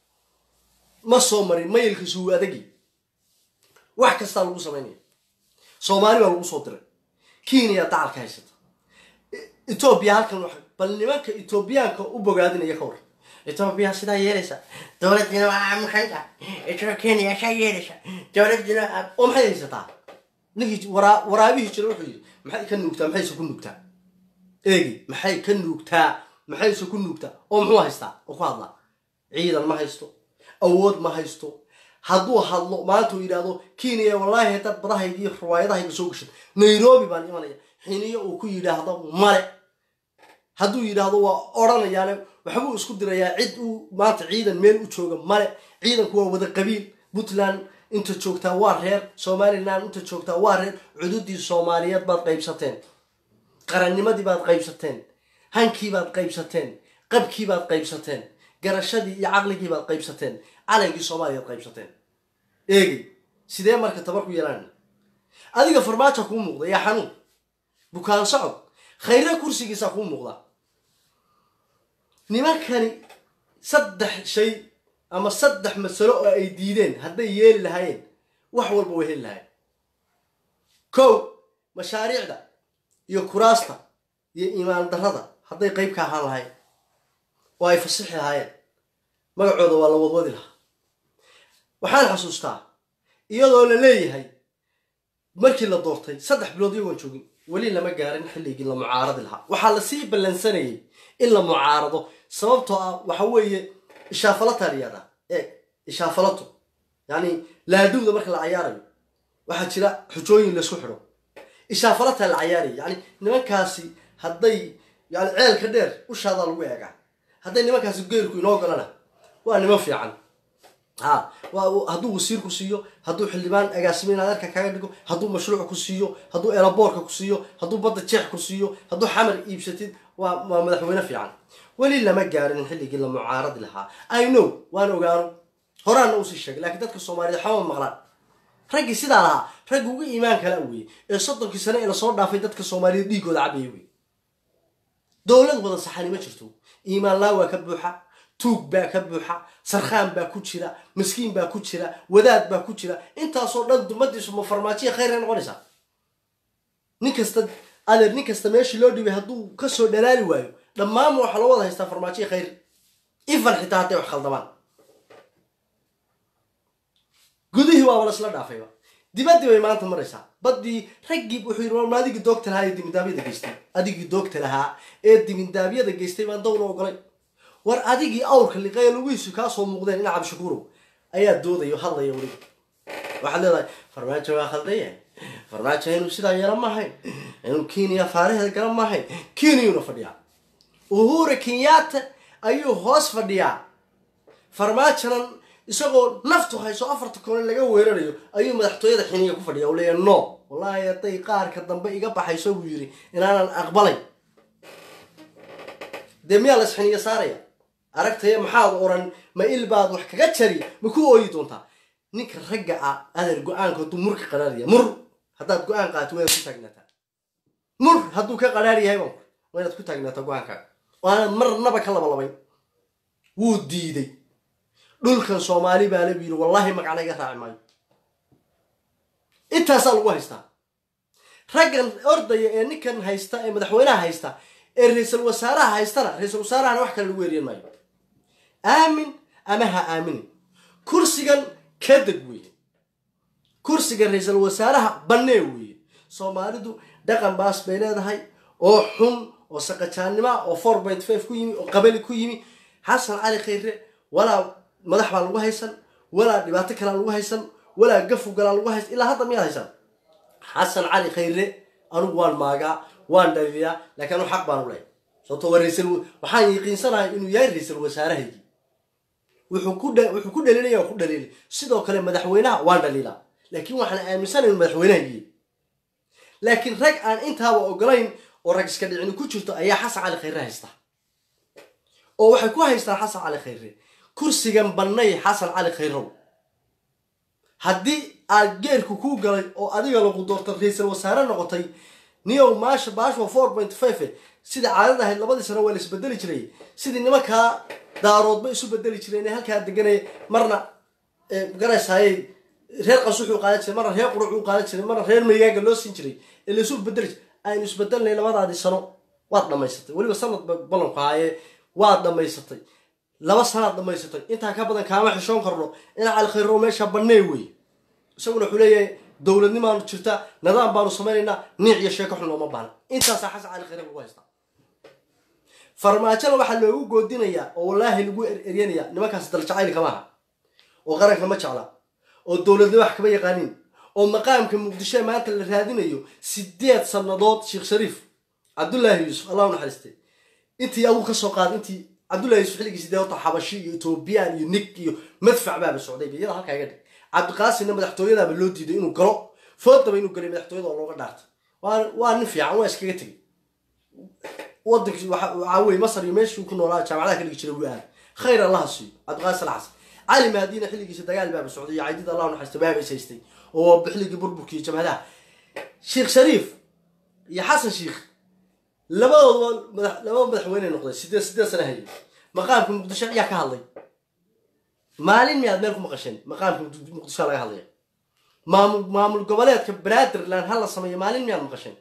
ma soo marin mayalkiisu wuu adagi wax kastaa lagu samaynaya soomaali baa lagu soo diray kenya dacalka haysata etoobiya halkan wax bal nimanka etoobiyaanka u bogaadinaya ka war etoobiya sidaa yeelaysa dowladdiina waa muxanta etoo kenya saa yeelaysa dowladdiina oo maxay haysataa ninkii waraa waraabihii jira wuxuu yidhi maxay ka nuugtaa maxayse ku nuugtaa eegi maxay ka nuugtaa maxayse ku nuugtaa oo muxuu haystaa oo ku hadlaa ciidan ma haysto awood ma haysto hadduu hadlo maanta uu yidhaahdo kenya wallaahi haddaad badahayga iyo riwaayadahayga soo gashan nairobi baan imanaya xiniyo uu ku yidhaahdo male hadduu yidhaahdo waa odhanayaane waxbuu isku dirayaa cid uu maanta ciidan meel u jooga male ciidanku waa wada qabiil puntland inta joogtaa waa reer somalilan inta joogtaa waa reer cududii soomaaliyeed baad qaybsateen qarannimadii baad qaybsateen hankii baad qaybsateen qabkii baad qaybsateen garashadii iyo caqligii baad qaybsateen calankii soomaaliyaad qaybsateen eegi sidee marka tabar ku yeelaan adiga farmaajo kuu muuqda yaa xanuun bukaan socod khayre kursigiisaa kuu muuqda nimankani saddex shay ama saddex masalo oo ay diideen hadday yeeli lahaayeen wax walba way heli lahayen kow mashaariicda iyo kuraasta iyo iimaan darrada hadday qayb ka ahaan lahayen oo ay fasixi lahaayeen magacooda waa la wadwadi lahaa waxaan xasuustaa iyadoo la leeyahay markii la doortay saddex bilood iyagoon joogin weli lama gaarin xilligii la mucaaradi lahaa waxaa lasii ballansanayay in la mucaarado sababtoo ah waxa weeye ishaafalataa liyaada eeg ishaafalato yacni laadowda marka la cayaarayo waxaa jira xujooyin laysku xidho ishaafalataa la cayaaraya yacni nimankaasi hadday yani ceelka dheer ushaadaa lagu eegaa hadday nimankaasi geelku inoo galana waa niman fiican ha hadduu wasiir ku siiyo hadduu xildhibaan agaasimin adeerka kaga dhigo hadduu mashruuc ku siiyo hadduu eelaboorka ku siiyo hadduu badda jeex ku siiyo hadduu xamar iibsatid waa waa madaxweyne fiican weli lama gaarin xilligii la mucaaradi lahaa i know waan ogaano horaana usii sheegay lakiin dadka soomaaliyeed xama maqlaan raggii sidaa lahaa raggi uga iimaan kala weye ee soddonkii sane ee lasoo dhaafay dadka soomaaliyeed dhiigooda cabaya wey dowlad wada saxani ma jirto iimaan laa waa ka buuxa tuug baa ka buuxa sarkhaan baa ku jira miskiin baa ku jira wadaad baa ku jira intaasoo dhan dumadiisu ma farmaajiya khayr ay noqonaysaa nin kasta adeer nin kasta meeshii loo dhibay hadduu kasoo dhalaali waayo dhammaanma waxaa loo wada haystaa farmaajiya khayr ifan xitaa hadday wax khaldamaan gudihii waaba lasla dhaafayba dibaddii bay maanta maraysaa baddii raggii wuxuu yidhi warma adigii doogta lahaa ee dimindaabyada geystay adigii doogta lahaa ee dimindaabyada geystay baan dawla ogolay war adigii awrka liqaye lugihiisu kaa soo muuqdeen ina cabdishakuurow ayaa doodayo hadlaya weliba waxaad leedahay farmaajo waa khaldaya farmaajo inuu sidaa yeela maahayn inuu kenya faaraheeda gala maahayn kenyuna fadhiyaa uhura kenyatta ayuu hoos fadhiyaa farmaajonan isagoo naftu hayso afarta koone laga weerarayo ayuu madaxtooyada xiniya ku fadhiya u leeya no wallaahi hadday qaarka dambe iga baxayso buu yidhi inaanan aqbalay dee miyaa la isxiniya saaraya aragtaya maxaad oran ma il baad wax kaga jari ma ku ooyi doontaa ninka ragga ah adeer go-aanka hadduu mur ka qaraaraya mur haddaad go-aan qaato waa inaad ku taagnaataa mur hadduu ka qaraar yahay baan waa inaad ku taagnaataa go-aankaaga waanaad marnaba ka labalabayn wuu diiday dhulkan soomaali baa labu yidhi wallaahi magacna iga raaci maayo intaasaa lagu haystaa raggan ordaya ee ninkan haysta ee madaxweynaha haysta ee ra-iisul wasaaraha haystana ra-iisul wasaarahana wax kale lagu weeriyan maayo aamin ama ha aaminin kursigan ka deg weeye kursiga ra-iisul wasaaraha bannee weeye soomaalidu dhaqan baas bay leedahay oo xun oo saqajaannima oo four point five ku yimi oo qabali ku yimi xasan cali khayre walaa madax baa lagu haysan walaa dhibaato kalaa lagu haysan walaa gafu galaa lagu haysan ilaa hadda miyaad haysan xasan cali khayre anugu waan maagaa waan dhaliyaa laakiin anu xaq baan u lehay sababto waa raisal waxaan yaqiinsanahay inuu yahay ra-iisul wasaarahaygii wuxuu ku wuxuu ku dhaliilaya waa ku dhaliilay sidoo kale madaxweynaha waan dhaliilaa laakiin waxaan aaminsanahay inuu madaxweynahaygii laakiin rag aan intaaba ogolayn oo rag iska dhicini ku jirto ayaa xasan cali khayre haysta oo waxay ku haystaan xasan cali khayre kursigan bannay xasan cali khayrow haddii aad geerku kuu galay oo adiga lagu doorta ra-iisul wasaare noqotay niyow maasha baashwa four point five sida caadada ahayd labadii sano waa la isbedeli jiray sidii nimankaa daaroodba isu bedeli jireen ee halkaa deganaya marna garaysaayey reer qasuxuu qaadan jiray marna reer quruxuu qaadan jiray marna reer maygaaga loo siin jiray ee laisu bedeli jiray aynu isbedelnay labadaadii sano waad dhamaysatay weliba sanad ballanku haayee waad dhamaysatay laba sanaad dhamaysatay intaa ka badan kaama xishoon karno ina cali khayro meesha bannee wey isaguna wuxuu leeyahay dowladnimaanu jirta nidaam baanu samaynaynaa niic iyo sheeko xun looma baana intaasaa xasan cali khayre lagu haystaa farmaajona waxaa loogu goodinayaa oo wallaahi lagu eryanaya nimankaas daljacaylka maaha oo qaranka ma jecla oo dowladnimo wax kama yaqaanin oo maqaamka muqdisho maanta la raadinayo sideed sannadood sheekh shariif cabdullaahi yuusuf allah u naxariistay intii agu ka soo qaad intii cabdullahi yuusuf xilligii sidee horta xabashi iyo etoobiyaan iyo nig iyo madfac baaba socday iyada halkaa iga dhig cabdiqaasimna madaxtooyadaaba loo diiday inuu galo foodaba inuu galay madaxtooyada oo looga dhaartay waa nin fiican waa iskaga tegay wadankii waxaa weye masar iyo meeshuu ku noolaa jaamacadaha ka dhigi jiray wuu aad khayr allaha siiyo cabdiqaasim alxasan cali mahdiina xilligiisa dagaal baaba socday iyo caydid allah naxariista baaba is haystay oo xilligii burburkii jabhadaha sheekh shariif iyo xasan sheikh labadooda laba madaxweyne noqday sideed sideed sana hayay maqaamka muqdisho ayaa ka hadlay maalin miyaad meel ku maqasheen maqaamka muqdisho laga hadlaya maamul maamul goboleedka banaadirland ha la sameeyo maalin miyaad maqasheen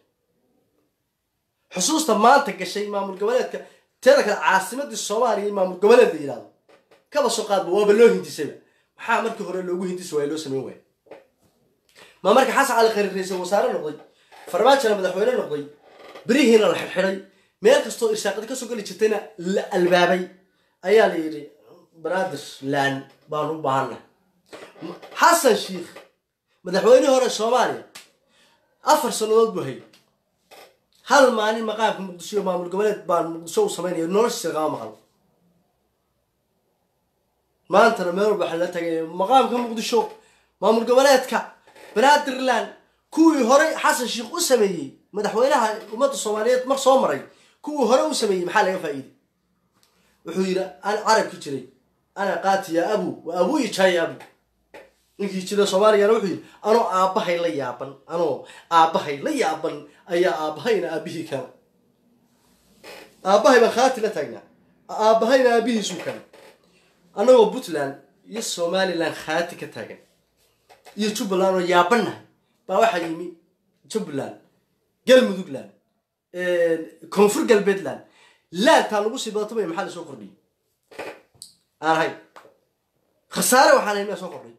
xusuusta maanta gashay maamul goboleedka teeda kale caasimadii soomaaliya in maamul goboleed la yidhahdo kaba soo qaadba waaba loo hindisayba maxaa markii hore loogu hindisi waaya loo sameyn waaya ma marka xasan cali khayre ra-iisul wasaare noqday farmaajona madaxweyne noqday berihiina la xirxiday meel kastoo irsaaqadi kasoo geli jirtayna la albaabay ayaa la yidhi banaadir laan baanu u baahannahay xasan sheikh madaxweynihii hore soomaaliya afar sannadood buu hayay hal maalin maqaamka muqdisho iyo maamul goboleed baan muqdisho u samaynaya noloshiisa kama maqal maantana meel walba waxaa la tagay maqaamka muqdisho maamul goboleedka banaadirland kuwii horey xasan sheikh u sameeyey madaxweynaha ummadda soomaaliyeed mar soo maray kuwii hore u sameeyey maxaa laga faa'iiday wuxuu yidhi an carabki jiray ana qaati ya abu wa abuu ijaa ya abu ninkii jira soomaaliyana wuxuu yidhi anoo aabbahay la yaaban anoo aabbahay la yaaban ayaa aabbahayna aabbihii kana aabbahay baan khaati la taagnaa aabbahayna aabbihiisuu kana annagoo puntland iyo somaliland khaati ka taagan iyo jubbaland oo yaabannahay baa waxaa yimi jubbaland galmudugland koonfur galbeedland laantaa lagu sii badato bay maxaa la soo kordhiyay aan ahay khasaare waxaan ahay miyaa soo kordhay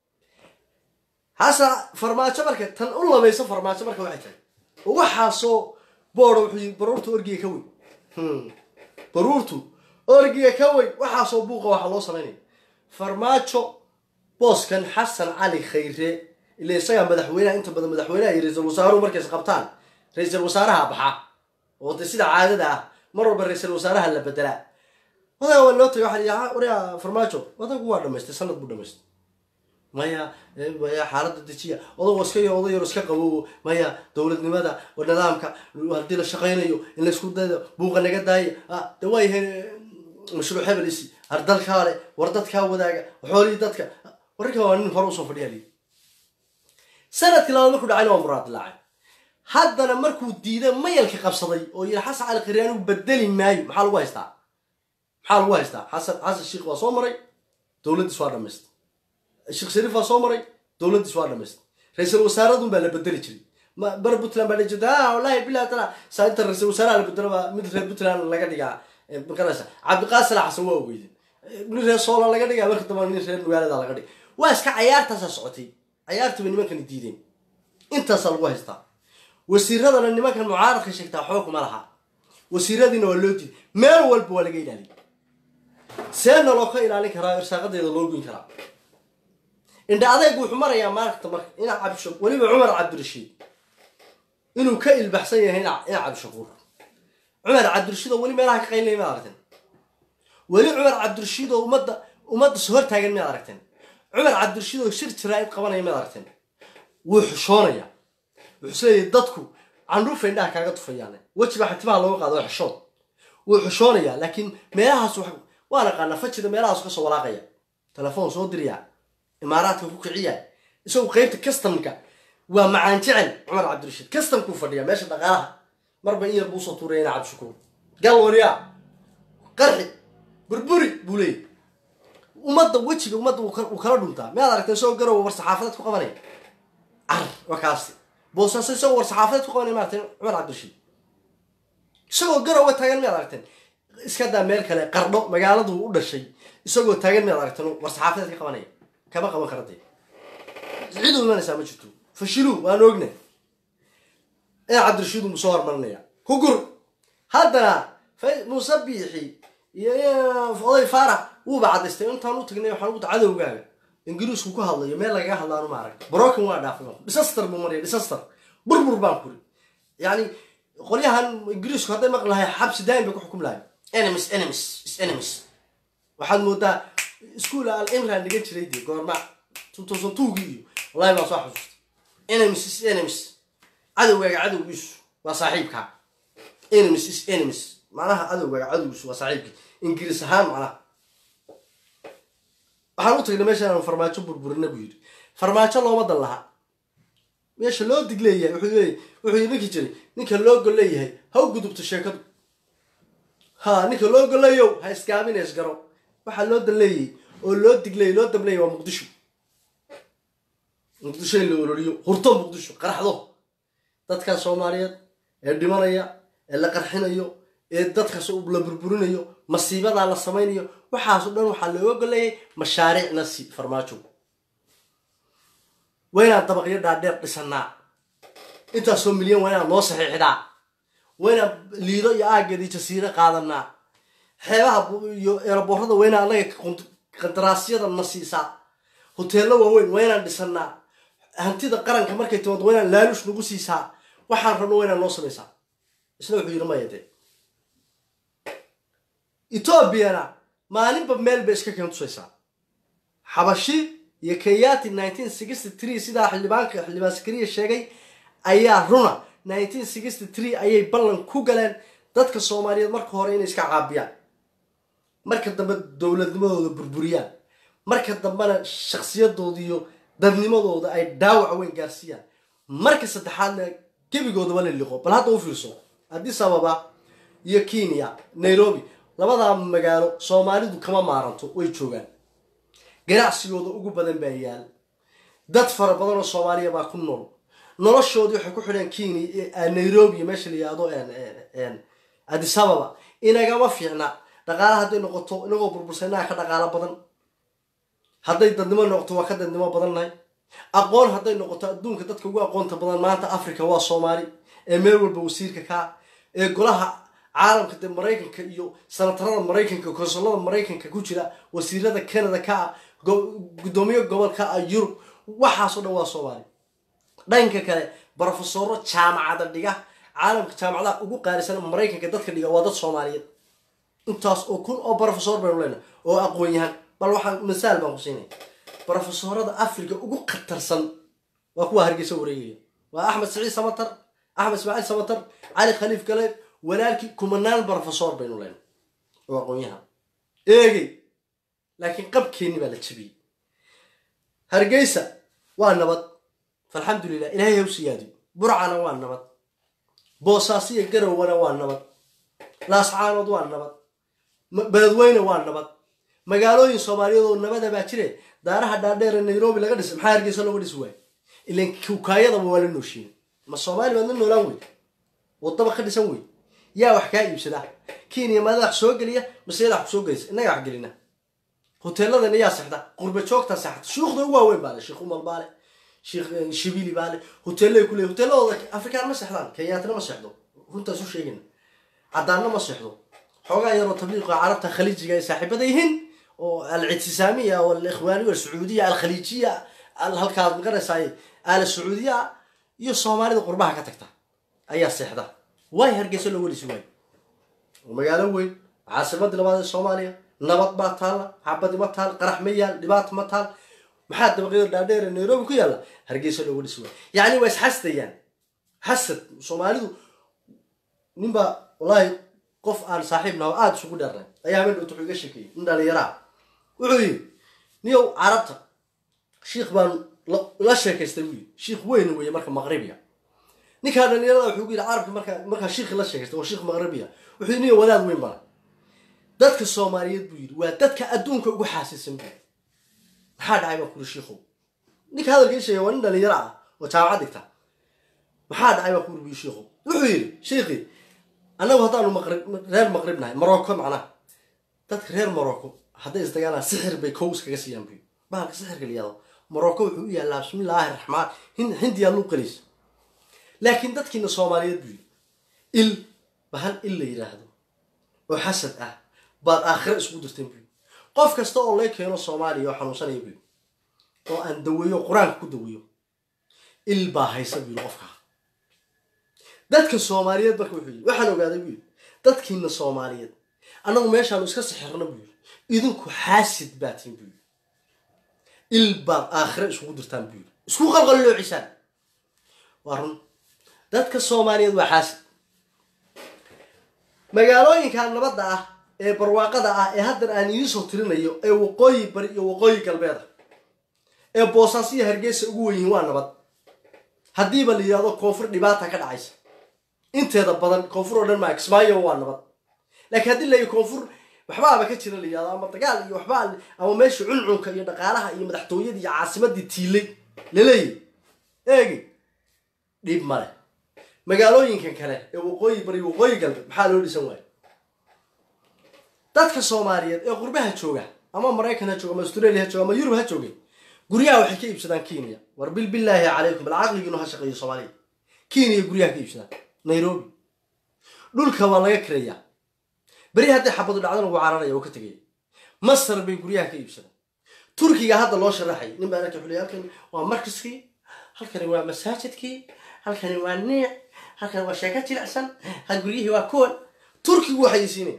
hasa farmaajo marka tan u labayso farmaajo marka waxay tahay oo waxaasoo boora wuxuu yii baruurtu orgiga ka weyn baruurtu orgiga ka weyn waxaasoo buuqa waxaa loo samaynaya farmaajo booskan xasan cali khayre ila isagaa madaxweyneha inta badan madaxweyneha iyo ra-iisul wasaaruhu markays qabtaan ra-iisul wasaaraha baxa oo de sida caadada ah mar walba ra-iisul wasaaraha la bedelaa odaga waa loo tagay waxaa la waryaa farmaajo odagu waa dhamaystay sanad buu dhamaystay maya maya xaaladda dejiya odago iska yo oday yaro iska qabowo maya dowladnimada oo nidaamka haddii la shaqaynayo in laysku dayo buuqa naga daaya ah de waa yahay mashruuc hebel isi har dalkaa le war dadkaa wadaaga xoolihii dadka wararka waa nin hore usoo fadhiya lii sanadkii labaad markuu dhacayna waa muraad dilaacay haddana markuu diiday mayalka qabsaday oo yidhi xasan cali khiryaanigu bedeli maayo maxaa lagu haystaa maxaa lagu haystaa xasan xasan sheikh waa soo maray dowladdiis waa dhamaystay sheekh shariif waa soo maray dowladdiis waa dhamaystay ra-iisul wasaaradun baa la bedeli jiray bar puntland baa dhijirta ah wallahi bilahi tala saa inta ra-iisul wasaaraha la bedelo baa mid reer puntland laga dhigaa makaraysa cabdiqaasila xasan waa ogeyden nin reer soola laga dhigaa marka dambe nin reer magaalada laga dhig waa iska cayaartaasaa socotay cayaartii bay nimankani diideen intaasaa lagu haystaa wasiiradana nimankan mucaaradka sheegtaa xoog ma laha wasiiradiina waa loo diiday meel walba waa laga ilaaliya seena loo ka ilaalin karaa irsaaqadeeda loo goyn karaa indha adaygu wuxuu marayaa maaragta marka ina cabdisha weliba cumar cabdirashiid inuu ka ilbaxsan yahay ina cabdishakuur cumar cabdirashiid oo weli meelaha ka qaynlay maad aragteen weli cumar cabdirashiid oo ummadda ummadda soo hortaagan miyaad aragteen cumar cabdirashiid oo shir jiraa'id qabanaya miyaad aragteen wuu xushoonaya wuxuu isleeyahay dadku candhuufa indhaha kaaga tufayaan wejiba xatimaha looga qaado waa xishood wuu xushoonayaa laakiin meelahaas waa naqaanaa fajida meelahaas kasoo walaaqaya telefoon soo diriyaa imaaraadka ku kiciya isagu qeybta customka waa macaan jecel cumar cabdirashiid customkuu fadhiya meesha dhaqaalaha marba in yar buu usoo tuuraya ina cabdishakuur galwariya qarxi burburi buu leeyay ummadda wejiga ummadda uu kala dhuntaa miyaad aragtay isagoo garowa war saxaafadeed ku qabanaya car waa kaasi boosaaso isagoo war saxaafadeed ku qabanaya maaragtay cumar cabdirashiid isagoo garowa taagan miyaad aragteen iska daa meel kale qardho magaaladu u dhashay isagoo taagan miyaad aragteen war saxaafadeed ka qabanaya kama qaban kara dee cid u imanaysaa ma jirto fashilu waan ogna in cabdirashiid mu soo hormarinaya ku gur haddana muuse biixi iyo oday faarax wuuba cadaystay intaan u tagnay waxaan ugu cadowgaaga ingiriisku ku hadlayo meel lagaga hadlaanu ma arag broken waa dhaafay disaster buu maraya disaster burbur baan kuri yacni qolyahan ingiriisku hadday maqli lahay xabsi daayin bay ku xukum lahay enemies enemies is enemies waxaad moodaa iskuol al imran dhigan jiray dee goorma two thousand twogii iyo wallahi baan soo xasuustay enemies is enemies cadowgaaga cadowgiisu waa saaxiibka enemies is enemies macnaha cadowgaaga cadowgiisu waa saaxiibkii ingiriis ahaan macnaha waxaan u tagnay meeshaan farmaajo burburina buu yidhi farmaajo looma dan laha meesha loo dig leeyahay wuxuu leeyahay wuxuu yidhi ninkii jiray ninka loo gol leeyahay ha u gudubto sheekadu ha ninka loo goleeyow ha iskaamina isgaro waxaa loo danleeyey oo loo digleeyey loo damleeyey waa muqdisho muqdisho in la ololiyo hurto muqdisho qarxdo dadkan soomaaliyeed ee dhimanaya ee la qarxinayo ee dadkaas la burburinayo masiibadaa la samaynayo waxaaso dhan waxaa looga goleeyay mashaariicna si farmaajo waa inaan dabaqyo dhaadheer dhisanaa intaasoo milyan waa inaan noo saxiixdaa waa inaan liido iyo aaggeedii jasiiro qaadanaa xeebaha iyo eeraboorada waa inaan anaga qandaraasyada na siisaa hoteello waaweyn waa inaan dhisanaa hantida qaranka markay timaado waa inaan laalush nagu siisaa waxaan rabno waa inaan noo samaysaa isna wuxuu yidhi maya dee etoobiyana maalinba meel bay iska keen tusaysaa xabashi iyo kenyati nineteen sixty three sidaa xildhibaanka xildhibaan sakariya sheegay ayaa runa nineteen sixty three ayay ballan ku galeen dadka soomaaliyeed marka hore inay iska caabiyaan marka dambe dowladnimadooda burburiyaan marka dambena shaksiyadooda iyo dadnimadooda ay dhaawac weyn gaarsiiyaan marka saddexaadna gebigoodaba la liqo bal hadda u fiirso addis ababa iyo kenya nairobi labadaa magaalo soomaalidu kama maaranto way joogaan ganacsigooda ugu badan baa yaal dad fara badan oo soomaaliya baa ku nool noloshoodii waxay ku xidheen kenya nairobi meesha la yihahdo addis ababa inagama fiicna dhaqaala hadday noqoto inagoo burbursa inaga ka dhaqaalo badan hadday dadnimo noqoto waa ka dadnimo badannahay aqoon hadday noqoto adduunka dadka ugu aqoonta badan maanta africa waa soomaali ee meel walba wasiirka kaa ee golaha caalamka dee maraykanka iyo sanatarada maraykanka konsolada maraykanka ku jira wasiirada canada ka ah gudoomiye gobolka ah yurub waxaasoo dhan waa soomaali dhanka kale brofesoro jaamacada dhiga caalamka jaamacadaha ugu qaalisan maraykanka dadka dhiga waa dad soomaaliyeed intaas oo kun oo brofesor baynu leenahay oo aqoon-yahan bal waxaan masaal baan ku siinaya brofesorada africa ugu khatarsan waa kuwa hargeysa wareegaya waa axmed siciid samatar axmed ismaaciil samatar cali khaliif galeed walaalkii kumanaan brofesor baynu leenahay oo aqoon-yahan eegey laakiin qabkeenni baa la jabiyey hargeysa waa nabad falxamdulilah ilaahay haw siyaadiyo burcana waa nabad boosaasiya garowana waa nabad laascaanood waa nabad beledweyne waa nabad magaalooyin soomaaliyeed oo nabada baa jire daaraha dhaadheer ee nairobi laga dhisay maxaa hargeysa looga dhisi waayo ilan kukaayadaba waa la nooshiin ma soomaali baad la noolaan wey wadaba ka dhisan wey yaa wax kaa iibsada kenya maada wax soo geliya maseeda wax kusoo gelaysa innaga wax gelina hoteeladana yaa sexda qurba joogtaa sexda shuukhda ugu waaweyn baa le sheekh umal baa le sheekh shibili baa le hoteellay ku leey hoteeladooda afrikaan ma sexdaan kenyaatna ma sexdo runtaas u sheegayna caddaanna ma sexdo xoogaa yaroo tabliiqa carabta khaliijiga ay saaxiibada yihiin oo al-ictisaamiya o alikhwaaniya alsacuudiya alkhaliijiya halkaad maqanaysaay aala sacuudiya iyo soomaalida qurbaha ka tagta ayaa seexda waay hargeysa loo welisi waayo oo magaalo weyn caasimadii labaad ee soomaaliya nabad baa taalla xabadi ma taal qarax ma yaal dhibaata ma taal maxaa dabaqyada dhaadheer ee nairobi ku yaalla hargeysa loo welisi waayo yacni waa isxasdayaan xasad soomaalidu ninbaa wallaahi qof aan saaxiib naho aada isugu dheernay ayaa habeen dhowta wuxuu iga sheekeeyey nin dhalinyaraa wuxuu yidhi niyow carabta shiikh baan la sheekaystay buu yidhi shiikh weyn weeye marka maqribiya ninkaa dhalinyarada wuxuu ku yidhi carabka markaa markaa shiikhi la sheekaystay waa shiikh maqribiya wuxuu yidhi niyo wadaad weyn bana dadka soomaaliyeed buu yidhi waa dadka adduunka ugu xaasisan buu maxaa dhacay baa kuri shiikhow ninka hadalka ii sheegay waa nin dhalinyaro ah oo jaamacad dhigta maxaa dhacay baa kuri buu shiikhow wuxuu yidhi shiikhii annagu haddaanu maqrib reer maqrib nahay morocco macnaha dadka reer morocco hadday isdagaalaan sixir bay kow iskaga siiyaan buy bahalka sixirka la yihahdo morocco wuxuu u yaallaa bismillaahi raxmaan hindiyaa luu qaliis laakiin dadkiina soomaaliyeed buu yidhi il ba hal il la yidhaahdo oo xasad ah baad aakhiro isugu dirteen buy qof kasta oo lay keeno soomaaliya oo xanuunsanaya buy oo aan daweeyo qur-aanka ku daweeyo il baa haysa buu yidhi qofkaa dadka soomaaliyeed marka wuxuu yidhi waxaan ogaaday buu yidhi dadkiina soomaaliyeed annagu meeshaanu iska sixirno buu yidhi idinku xaasid baa tihin buu yidhi il baad aakhiro isugu dirtaan buu yidhi isku qalqalloocisaan waa run dadka soomaaliyeed waa xaasid magaalooyinka nabadda ah ee barwaaqada ah ee haddan aan idiinsoo tirinayo ee waqooyi bari iyo waqooyi galbeed ah ee boosaasiyo hargeysa ugu wen yihiin waa nabad haddiiba la yidhahdo koonfur dhibaata ka dhacaysa inteeda badan koonfur oo dhan maa kismaayo waa nabad laakiin haddii la koonfur waxbaaba ka jira la yihahdo ama dagaal iyo waxbaa ama meesha cuncunka iyo dhaqaalaha iyo madaxtooyadii iyo caasimadii tiilay laleeyahy eegi dhib male magaalooyinkan kale ee waqooyi bari waqooyi galbeed maxaa loo dhisan waayo dadka soomaaliyeed ee qurbaha jooga ama maraykan ha jooga ama australia ha jooga ama yurub ha joogay guryaha waxay ka iibsadaan kenya war bil billaahi calaykum bal caqligiinu ha shaqeeyo soomaaliya kenya guryaha ka iibsadaan nairobi dhulka waa laga kirayaa beri hadday xabadu dhacdana wuu cararaya oo ka tegaya masar bay guryaha ka iibsadaan turkiga hadda loo sharaxay nin baa arka xulay halkan waa markaskii halkani waa masaajidkii halkani waa niic halkani waa sheeko jilicsan ha guryihii waa kuwan turkigu waxay siinaya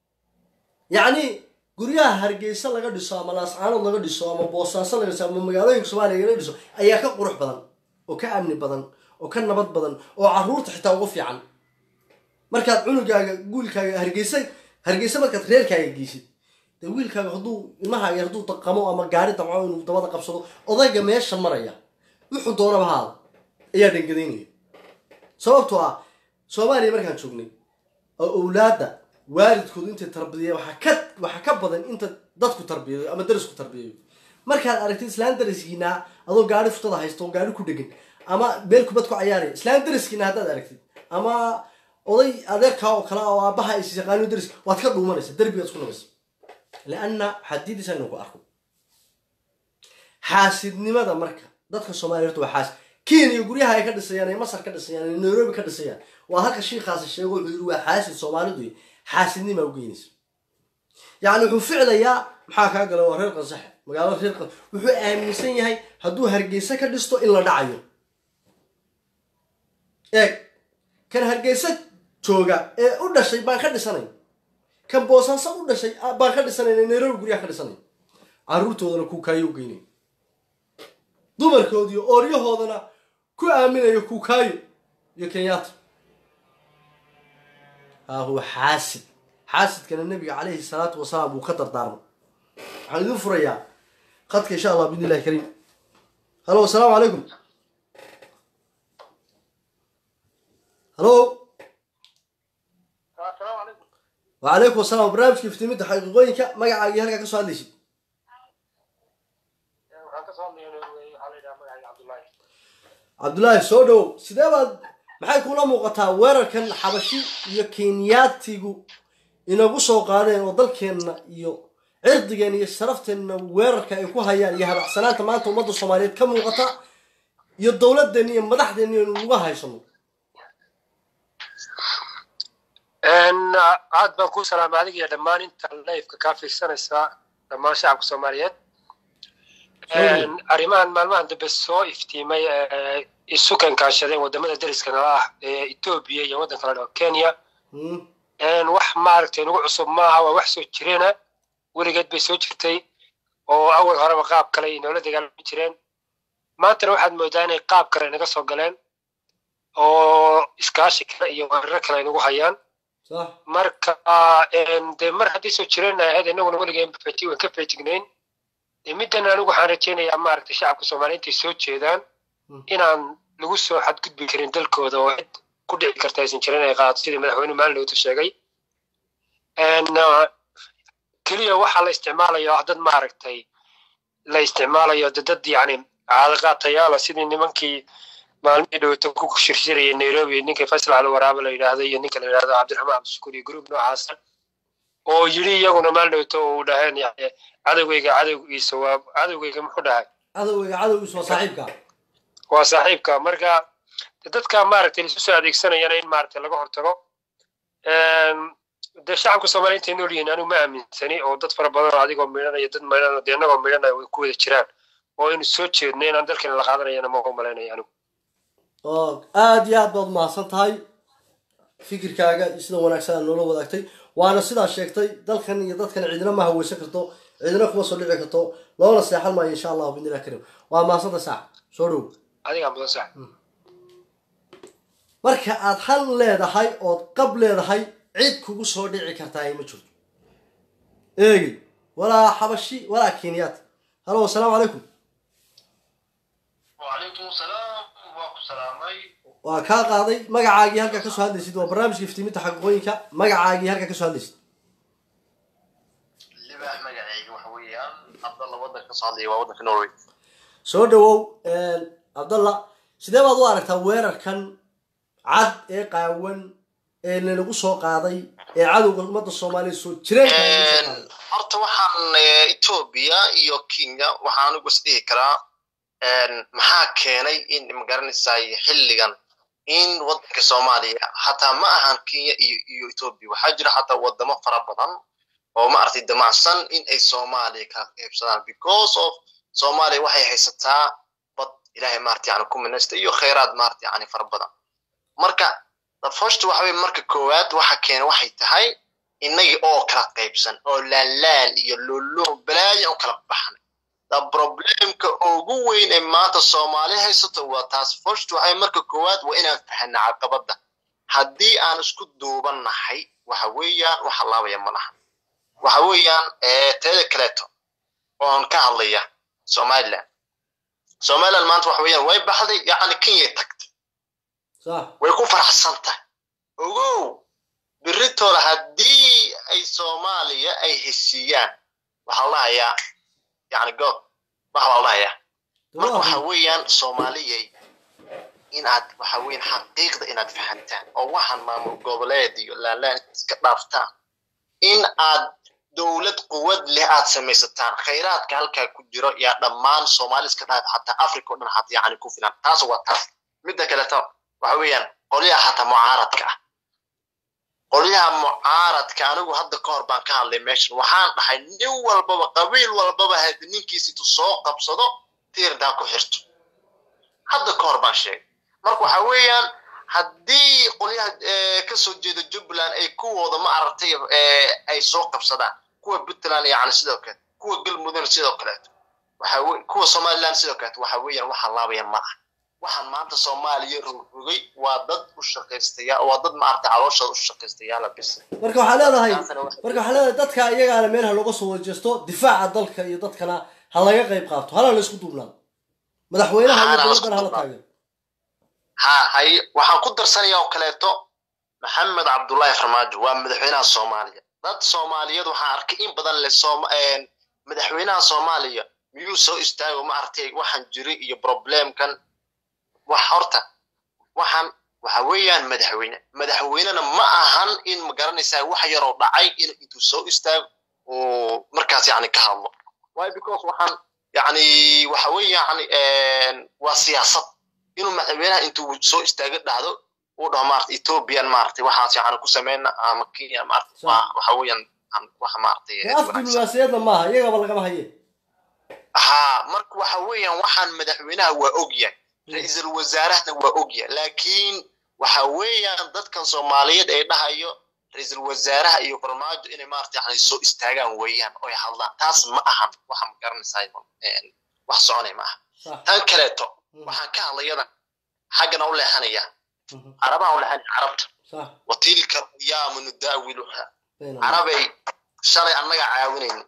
yacni guryaha hargeysa laga dhiso ama laascaanood laga dhiso ama boosaaso laga dhiso ama magaalooyinka soomaaliya laga dhiso ayaa ka qurux badan oo ka amni badan oo ka nabad badan oo caruurta xitaa ugu fiican markaad cunugaaga guulkaaga hargeysa hargeysa markaad reerkaaga geysid dee wiilkaaga hadduu ilmahaaga hadduu daqamo ama gaari damco inuu dabada qabsado odayga meesha maraya wuxuu doonaba haada ayaa dhangadaynaya sababtoo ah soomaaliya markaan joognay oo owlaadda waalidkoodu intay tarbiyaya waxaa ka waxaa ka badan inta dadku tarbiyayo ama darisku tarbiyayo markaad aragtid islaan dariskiinaa adoo gaari futada haysto oo gaari ku dhegan ama meel kubad ku cayaaraya islaan dariskiina haddaad aragtid ama oday adeerkaa oo kale oo aabaha is yaqaano daris waad ka dhuumanaysa derbigaad isku nabaysa lianna xadiidisa inuu ku arko xaasidnimada marka dadka soomaaliya horta waa xaasid kenya guryaha ay ka dhisayaan ee masar ka dhisayaan ee nairobi ka dhisayaan waa halka shiikaasi sheego wuxuu yidhi waa xaasid soomaalidu xaasidnimaa u geynaysa yacni wuxuu ficlayaa maxaa kaa gala waa reer qansaxe magaalo reer qan wuxuu aaminsan yahay hadduu hargeysa ka dhisto in la dhacayo eeg kan hargeysa jooga ee u dhashay baan ka dhisanay kan boosaaso u dhashay baan ka dhisanayna nairobi guryaha ka dhisanay carruurtoodana kuukaayo u geynay dumarkoodiyo ooryahoodana ku aaminayo kuukaayo iyo kenyaata haa huwa xaasid xaasidkana nabiga calayhi salaatu wasalaam wuu ka dardaarmay waxaan idin furayaa khadka insha allah bidni illahi kariim halo asalaamu calaykum halo wacalaykum asalaam barnaamijka iftiimidda xaqiiqooyinka magacaagii halkaa ka soo hadlaysid cabdullaahi soo dhowow sidee baad maxay kula muuqataa weerarkan xabashi iyo kenyaatigu inagu soo qaadeen oo dalkeenna iyo cirdigeenna iyo sharafteenna weerarka ay ku hayaan iyo hadacsanaanta maanta ummadda soomaaliyeed ka muuqata iyo dowladeenna iyo madaxdeenna inu uga haysano aad baan kuu salaamay adiga iyo dhammaan inta lifeka kaa fiirsanaysaa dhammaan shacabka soomaaliyeed arrimahan maalmahan dambe soo iftiimay isu kankaashadeen wadamada deriska nala ah ee etoobiya iyo waddan kale dhao kenya wax maaragtay nagu cusub maaha waa wax soo jireena weligeed bay soo jirtay oo awal horeba qaab kale ay noola dagaalami jireen maantana waxaad moodaa inay qaab kale naga soo galeen oo iskaashi kale iyo weeraro kale ay nagu hayaan marka dee mar haddii soo jireen ahayd inaguna weligeen waan ka feejignayn middan anigu waxaan rajaynayaa maaragtay shacabka soomaaliya intay soo jeedaan inaan lagu soo xadgudbi karin dalkooda oo cid ku dhici karta aysan jirin ay qaadato sidii madaxweyne maalinlowta sheegay keliya waxaa la isticmaalayo ah dad maaragtay la isticmaalayo de dad yacni caadaqaatayaala sidii nimankii maalmihii dhowto ku shirshirayay nairobi ninkii faysal cali waraaba la yidhaahdo iyo ninka la yidhahdo cabdiraxmaan cabdishukuur iyo gruub noocaasa oo yidhi iyaguna maalin dhowto uu dhaheen yani cadowgeyga cadowgiisa waa cadowgeyga muxuu dhahay cadowgeyga cadowgiisa waa saaxiibka waa saaxiibka marka dadka maaragtay laisu soo adeegsanayana in maaragtay laga hortago dee shacabka soomaaliya intay nool yihiin anigu ma aaminsani oo dad fara badan oo adigoo midhanaya dad midhanaya dee annagoo midhanaya way ku wada jiraan oo inu soo jeedno inaan dalkeena la qaadanayana ma umalaynaya anigu oo aada iyo aad baad umahadsan tahay fikirkaaga sida wanaagsan aad noola wadaagtay waana sidaa sheegtay dalkan iyo dadkan cidina ma haweysan karto cidina kuma soo dhici karto loona seexan maayo insha allahu bidnillahi karim waa mahadsanta saac soo dhow adigaa mudan sax marka aad hal leedahay ood qab leedahay cid kugu soo dhici kartaa ma jirto eegi walaa xabashi walaa kenyaat halo asalaamu calaykum وعليكم السلام وعليكم السلام waa kaa qaaday magacaagii halkaa kasoo hadlaysid waa barnaamijka iftiiminta xaqiiqooyinka magacaagii halkaa kasoo hadlaysid libaax magacayga waxa weeyaan cabdalla waddanka kasoo hadlaya waa waddanka norway soo dhawow cabdalla sidee baad u aragtaa weerarkan cad ee qaawan ee lanagu soo qaaday ee cadowga ummadda soomaaliya soo jireenka lanagu soo qaaday horta waxaan eh, etoobiya iyo kenya waxaan ugu is dhihi karaa maxaa keenay in magaranaysaay xilligan in waddanka soomaaliya hataa ma ahan kenya iyo iyo etoobiya waxaa jira hataa wadamo fara badan oo maaragtay damacsan in ay soomaaliya kala qaybsadaan because of soomaaliya waxay haysataa bad ilaahay maarata yani ku minaysta iyo khayraad maarata yani fara badan marka the first waxa weye marka koowaad waxa keena waxay tahay innagii oo kala qaybsan oo laalaan iyo lolo balaayan u kala baxnay the problemka ugu weyn ee maanta soomaali haysato waa taas first waxay marka koowaad waa inaan fahanna caqabadda haddii aan isku duubannahay waxa weeyaan wax laabaya ma laha waxa weeyaan teeda kaleeto oon ka hadlaya somaliland somaliland maanta waxa weeyaan way baxday yacni kenyay tagtay sax way ku faraxsan tahay ogow biritoole haddii ay soomaaliya ay heshiiyaan waxaa la dhahayaa yani god waxa la dhahayaa marka waxa weeyaan soomaaliyay inaad waxa weeyaan xaqiiqda inaad fahantaan oo waxaan maamul goboleed iyo laalaan iska dhaaftaan in aad dowlad quwad leh aad samaysataan khayraadka halkaa ku jiro yaa dhammaan soomaali iska dhaaf xataa africa oo dhan xataa yani ku filan taas waa taas midda kaleto waxa weeyaan qolyaha xataa mucaaradka ah qolyaha mucaaradka anigu hadda ka hor baan ka hadlay meeshan waxaan dhahay nin walbaba qabiil walbaba had ninkiisitu soo qabsado tiirdaa ku xirto hadda ka hor baan sheegay marka waxa weeyaan haddii qolyaha kasoo jeeda jubbaland ay kuwooda ma aragtay ay soo qabsadaan kuwa puntland yani sidoo kale kuwa galmudug sidoo kaleeto waxa kuwa somaliland sidoo kaleeto waxa weeyaan waxaa laabaya ma ah waxaan maanta soomaaliya rogrogay waa dad u shaqaystaya waa dad maaragtay calooshooda u shaqaystayaala bis marka waxaa leedahay marka waxaa leedahay dadka iyagaana meel ha looga soo wajeesto difaaca dalka iyo dadkana ha laga qayb qaato hala la isku duubnaado madaxweynaha iyo dowladdana hala taageero ha hay waxaan ku darsanaya oo kaleeto maxamed cabdullaahi farmaajo waa madaxweynaha soomaaliya dad soomaaliyeed waxaan arkay in badan le madaxweynaha soomaaliya miyuu soo istaago ma aragtay waxaan jiri iyo problemkan wax horta waxaan waxa weeyaan madaxweyne madaxweynena ma ahan in magaranaysaa wax yaroo dhacay in intuu soo istaago oo markaas yani ka hadlo why because waxaan yani waxa weeyaan waa siyaasad inuu madaxweynaha intuu soo istaago dhahdo uu dhaho maarata ethiopian maaragtay waxaas yani ku sameyna ama kenya maarata waxa weeyaan wax maaragtay af diblomaasiyadna maaha iyagaba lagama haye ha marka waxa weeyaan waxaan madaxweynaha waa ogyahay ra-iisul wasaarahna waa ogyahay laakiin waxa weeyaan dadkan soomaaliyeed ay dhahayo ra-iisul wasaaraha iyo farmaajo inay maarata yani soo istaagaan weeyaan oy hadlaan taas ma ahan waxa ma garanaysaa wax soconay ma aha tan kaleeto waxaan ka hadlayadan xaggana u leexanaya carabaha u leexanaya carabta watilka ayaamu nudaawiluha carabay shalay annaga caawinayno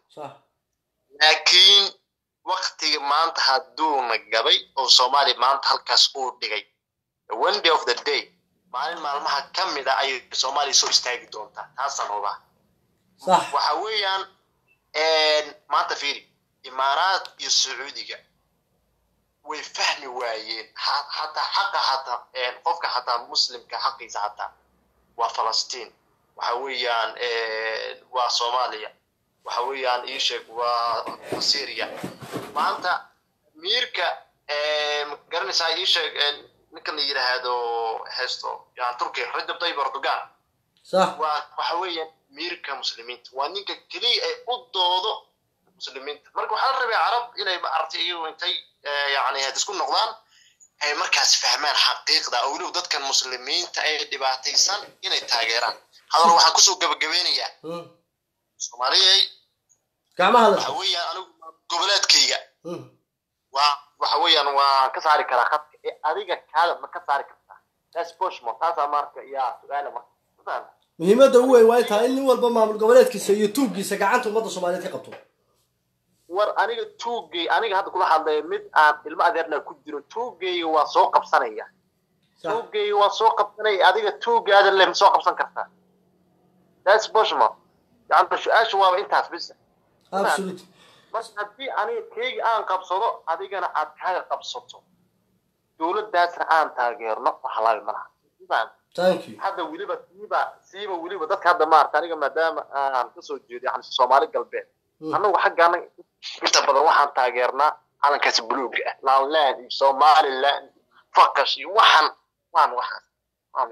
laakiin waktiga maanta hadduuna gabay oo soomaaliya maanta halkaas uu dhigay one day of the day maalin maalmaha ka mid a ayay soomaaliya soo istaagi doontaa taasaan hubaa waxa weeyaan maanta fiiri imaaraad iyo sacuudiga way fahmi waayeen hataa xaqa hataa qofka hataa muslimka xaqiisa hataa waa falastiin waxa weeyaan waa soomaaliya waxa weeyaan ii sheeg waa syria maanta miirka garanaysaa ii sheeg ninka la yidhaahdo heesto yani turkiya rajab tayyib erdogan waa waxa weeyaan miirka muslimiinta waa ninka keliya ay u doodo muslimiinta marka waxaa la rabay carab inay maaragtay iyagu intay yani isku noqdaan ay markaas fahmaan xaqiiqda oo weliba dadkan muslimiinta ee dhibaataysan inay taageeraan hadal waxaan kusoo gabagabeynayaa soomaaliyay waxa weeyaan anigu goboleedkayga waa waxa weeyaan waa ka saari karaa khadka ee adiga kaada ma ka saari kartaa taas boshmo taasaa marka yaa su-aala marka muhiimadda ugu weyn waa intaa in nin walba maamul goboleedkiisa iyo tuuggiisa gacanta ummadda soomaaliyeed ka qabto war aniga tuugay aniga hadda kula hadlaya mid aan ilmo adeerna ku jiro tuugayga waa soo qabsanaya tuugayga waa soo qabsanaya adiga tuugaadan leh ma soo qabsan kartaa taas boshmo yani su-aasha waaba intaas bisa absolute marka haddii aniga keyga aan qabsado adigana aad kaaga qabsato dowladdaasna aan taageerno waxa laabi malaha thank you hadda weliba siiba siiba weliba dadka hadda maarata aniga maadaama aan kasoo jeedo yani soomaali galbeed annagu xaggaana inta badan waxaan taageernaa calankaasi buluuga ah laanland iyo somaliland faqash iyo waxaan waan waxaas waan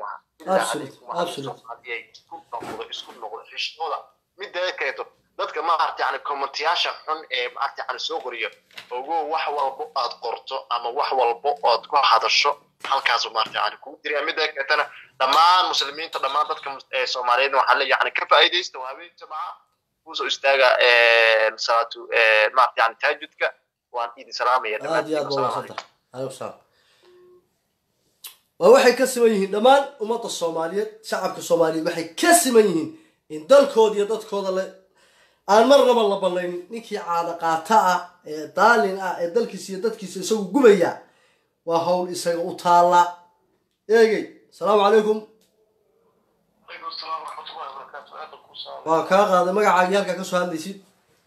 waxaas isku noqdo xishooda midda kaleeto dadka maarata yani commentayaasha xun ee maarata yani soo qoriyo ogo wax walbo aad qorto ama wax walbo ood ku hadasho halkaasu maarata yani kugu diriya midda kaleetana dhammaan muslimiinta dhammaan dadka soomaaliyeed waxaa le yani ka faa'iidaysta waa habeen jamaca kusoo istaaga salaatu maarata yani taajudka waan idin salaamaya aad iyo aad ba waasanta aleykum salaam waa waxay ka siman yihiin dhammaan ummadda soomaaliyeed shacabka soomaaliyeed waxay ka siman yihiin in dalkooda iyo dadkooda le aan marnaba la ballaynin ninkii caada qaata ah ee daalin ah ee dalkiisa iyo dadkiisa isagu gubaya waa hawl isaga u taalla eegey asalaamu calaykum waa kaa qaaday magacaagii halkaa kasoo hadlaysid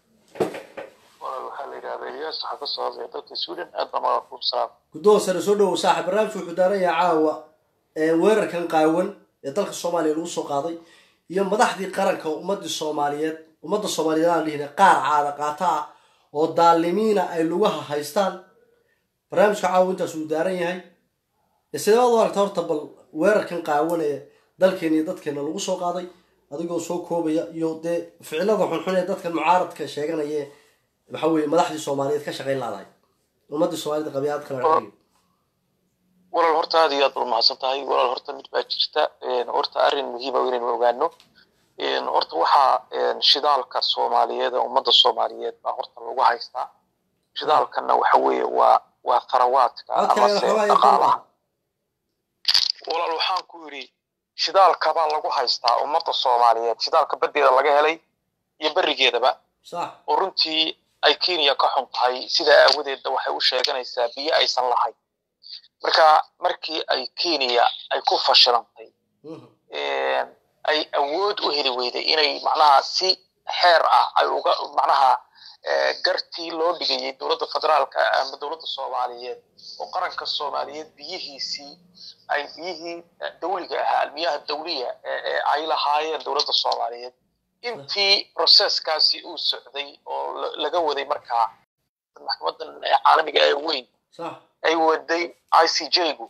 guddoon sare soo dhowow saaxib barnaamijku wuxuu daaran yahay caawa weerarkan qaawan ee dalka soomaaliya lagu soo qaaday iyo madaxdii qaranka ummadii soomaaliyeed ummadda soomaaliyeed aan dhihina qaar caada qaata ah oo daalimiina ay lugaha haystaan barnaamijka caawa intaas uu daaran yahay sideebaad u aragta horta bal weerarkan qaawan ee dalkeena iyo dadkeena lagu soo qaaday adigoo soo koobaya iyo dee ficilada xunxun ee dadkan mucaaradka sheeganaya waxa weeye madaxdii soomaaliyeed ka shaqayn laadahay ummadii soomaalida qabiyaad kala dhaqayo walaal horta aad iyo aad baad mahadsan tahay walaal horta mid baa jirta horta arrin muhiima inaynu ogaano horta waxaa shidaalka soomaaliyeed ee ummadda soomaaliyeed baa horta lagu haystaa shidaalkana waxa weeye waa waa tharawaadka amase dhaqaalaha walaal waxaan ku yidhi shidaalka baa lagu haystaa ummadda soomaaliyeed shidaalka baddeeda laga helay iyo berigeedaba oo runtii ay kenya ka xun tahay sida aawadeedna waxay u sheeganaysaa biyo aysan lahayn marka markii ay kenya ay ku fashilantay ay awood u heli weyday inay macnaha si xeer ah ay uga macnaha gartii loo dhigayay dowladda federaalka ama dowladda soomaaliyeed oo qaranka soomaaliyeed biyihiisii ay biyihii dawliga ahaa almiyaha dawliya ee ay lahaayeen dowladda soomaaliyeed intii processkaasi uu socday oo laga waday markaa maxkamadan caalamiga ee weyn ay waday i c j-gu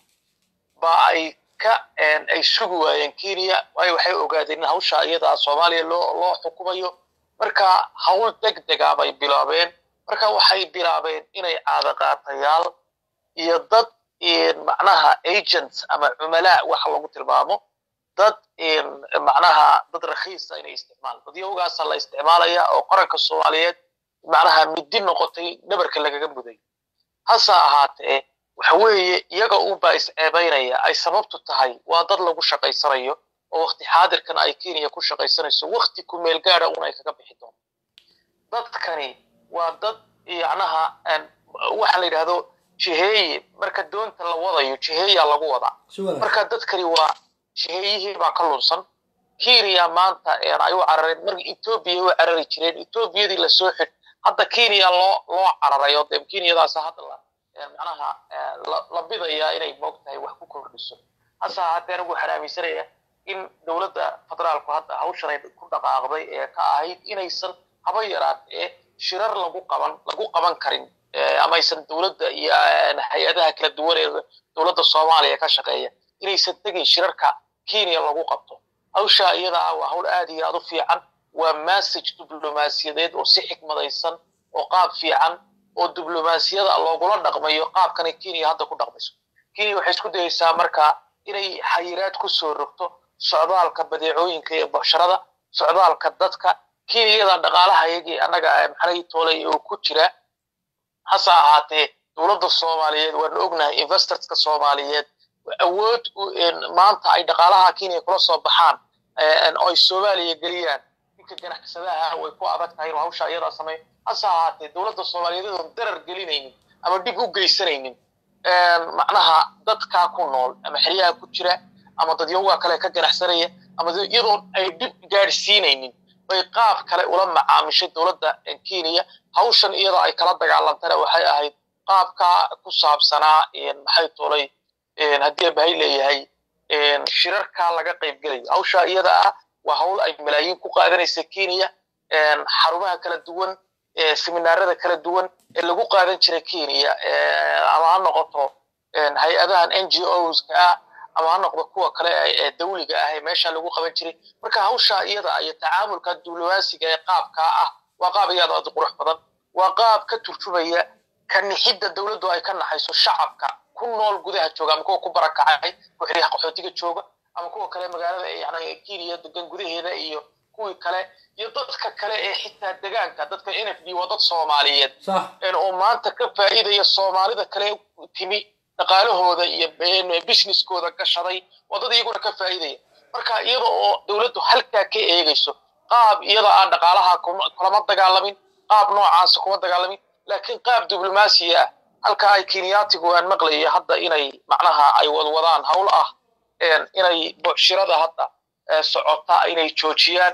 ba ay ka ay sugi waayeen kenya waayo waxay ogaadeen in hawsha iyadaa soomaaliya loo loo xukumayo marka hawl deg dega bay bilaabeen marka waxay bilaabeen inay caadaqaatayaal iyo dad macnaha agents ama cumalaa waxa lagu tilmaamo dad macnaha dad rakhiisa inay isticmaalaan dadyawgaasa la isticmaalaya oo qaranka soomaaliyeed macnaha midi noqotay dhabarka lagaga muday hase ahaatee waxa weeye iyaga unbaa isceebaynaya ay sababtu tahay waa dad lagu shaqaysanayo oo wakti xaadirkan ay kenya ku shaqaysanayso wakti ku meel gaada un ay kaga bixi doonto dadkani waa dad yacnaha waxa la yidhahdo jiheeye marka doonta la wadayo jiheeyaa lagu wadaa marka dadkani waa jiheeyihii baa ka lunsan kenya maanta ay u carareen marka etoobiya u carari jireen etoobiyadii lasoo xid hadda kenya loo loo cararayo dee kenyadaas hadda la macnaha la bidayaa inay moogtahay wax ku kordhiso hase ahaatee anigu waxaan aaminsanaya in dowladda federaalku hadda hawshan ay ku dhaqaaqday ee ka ahayd inaysan haba yaraat ee shirar lagu qaban lagu qaban karin ama aysan dowladda iyo hay-adaha kala duwan ee dowladda soomaaliya ka shaqeeya inaysan tegin shirarka kenya lagu qabto hawsha iyada ah waa hawl aad iyo aad u fiican waa message diblomaasiyadeed oo si xikmadaysan oo qaab fiican oo diblomaasiyada loogula dhaqmayo qaabkanay kenya hadda ku dhaqmayso kenya waxay isku dayaysaa marka inay xayiraad ku soo rogto socdaalka badeecooyinka iyo basharada socdaalka dadka kenyada dhaqaalaha iyagii annaga maxanay toolay oo ku jira hase ahaatee dowladda soomaaliyeed waanu ognahay investorska soomaaliyeed awood maanta ay dhaqaalaha kenya kula soo baxaan oo ay soomaaliya geliyaan ninka ganacsadaha way ku adag tahay inuu hawsha iyadaa sameeyo hase ahaatee dowladda soomaaliyeed oon darar gelinaynin ama dhib u geysanaynin macnaha dadkaa ku nool ama xeryaha ku jira ama dadyawga kale ka ganacsanaya ama iyadoo ay dhib gaadhsiinaynin bay qaab kale ula macaamishay dowladda kenya hawshan iyadoo ay kala dagaalantana waxay ahayd qaabkaa ku saabsanaa maxay tolay haddii bahay leeyahay shirarkaa laga qaybgelayo hawsha iyada ah waa hawl ay malaayiin ku qaadanaysa kenya xarumaha kala duwan seminaarada kala duwan ee lagu qaadan jiray kenya ama ha noqoto hay-adahan n g oska ah ama ha noqdo kuwa kale ee dawliga ah ee meesha lagu qaban jiray marka hawsha iyada iyo tacaamulka diblomaasiga ee qaabkaa ah waa qaab iyada aad qurux badan waa qaab ka turjumaya ka nixidda dowladdu ay ka naxayso shacabka ku nool gudaha jooga ama kuwa ku barakacay kuwa xeryaha qaxootiga jooga ama kuwa kale magaalada yani kenya degan gudaheeda iyo kuwii kale iyo dadka kale ee xitaa degaanka dadka n f d waa dad soomaaliyeed oo maanta ka faa'iidaya soomaalida kale timi dhaqaalahooda iyo businesskooda gashaday waa dad iyaguna ka faa'iidaya marka iyada oo dowladdu halkaa ka eegayso qaab iyada aan dhaqaalaha kulama dagaalamin qaab noocaasa kuma dagaalamin laakiin qaab diblomaasiya ah halka ay kenyaatigu aan maqlaya hadda inay macnaha ay wadwadaan hawl ah inay bucshirada hadda socota inay joojiyaan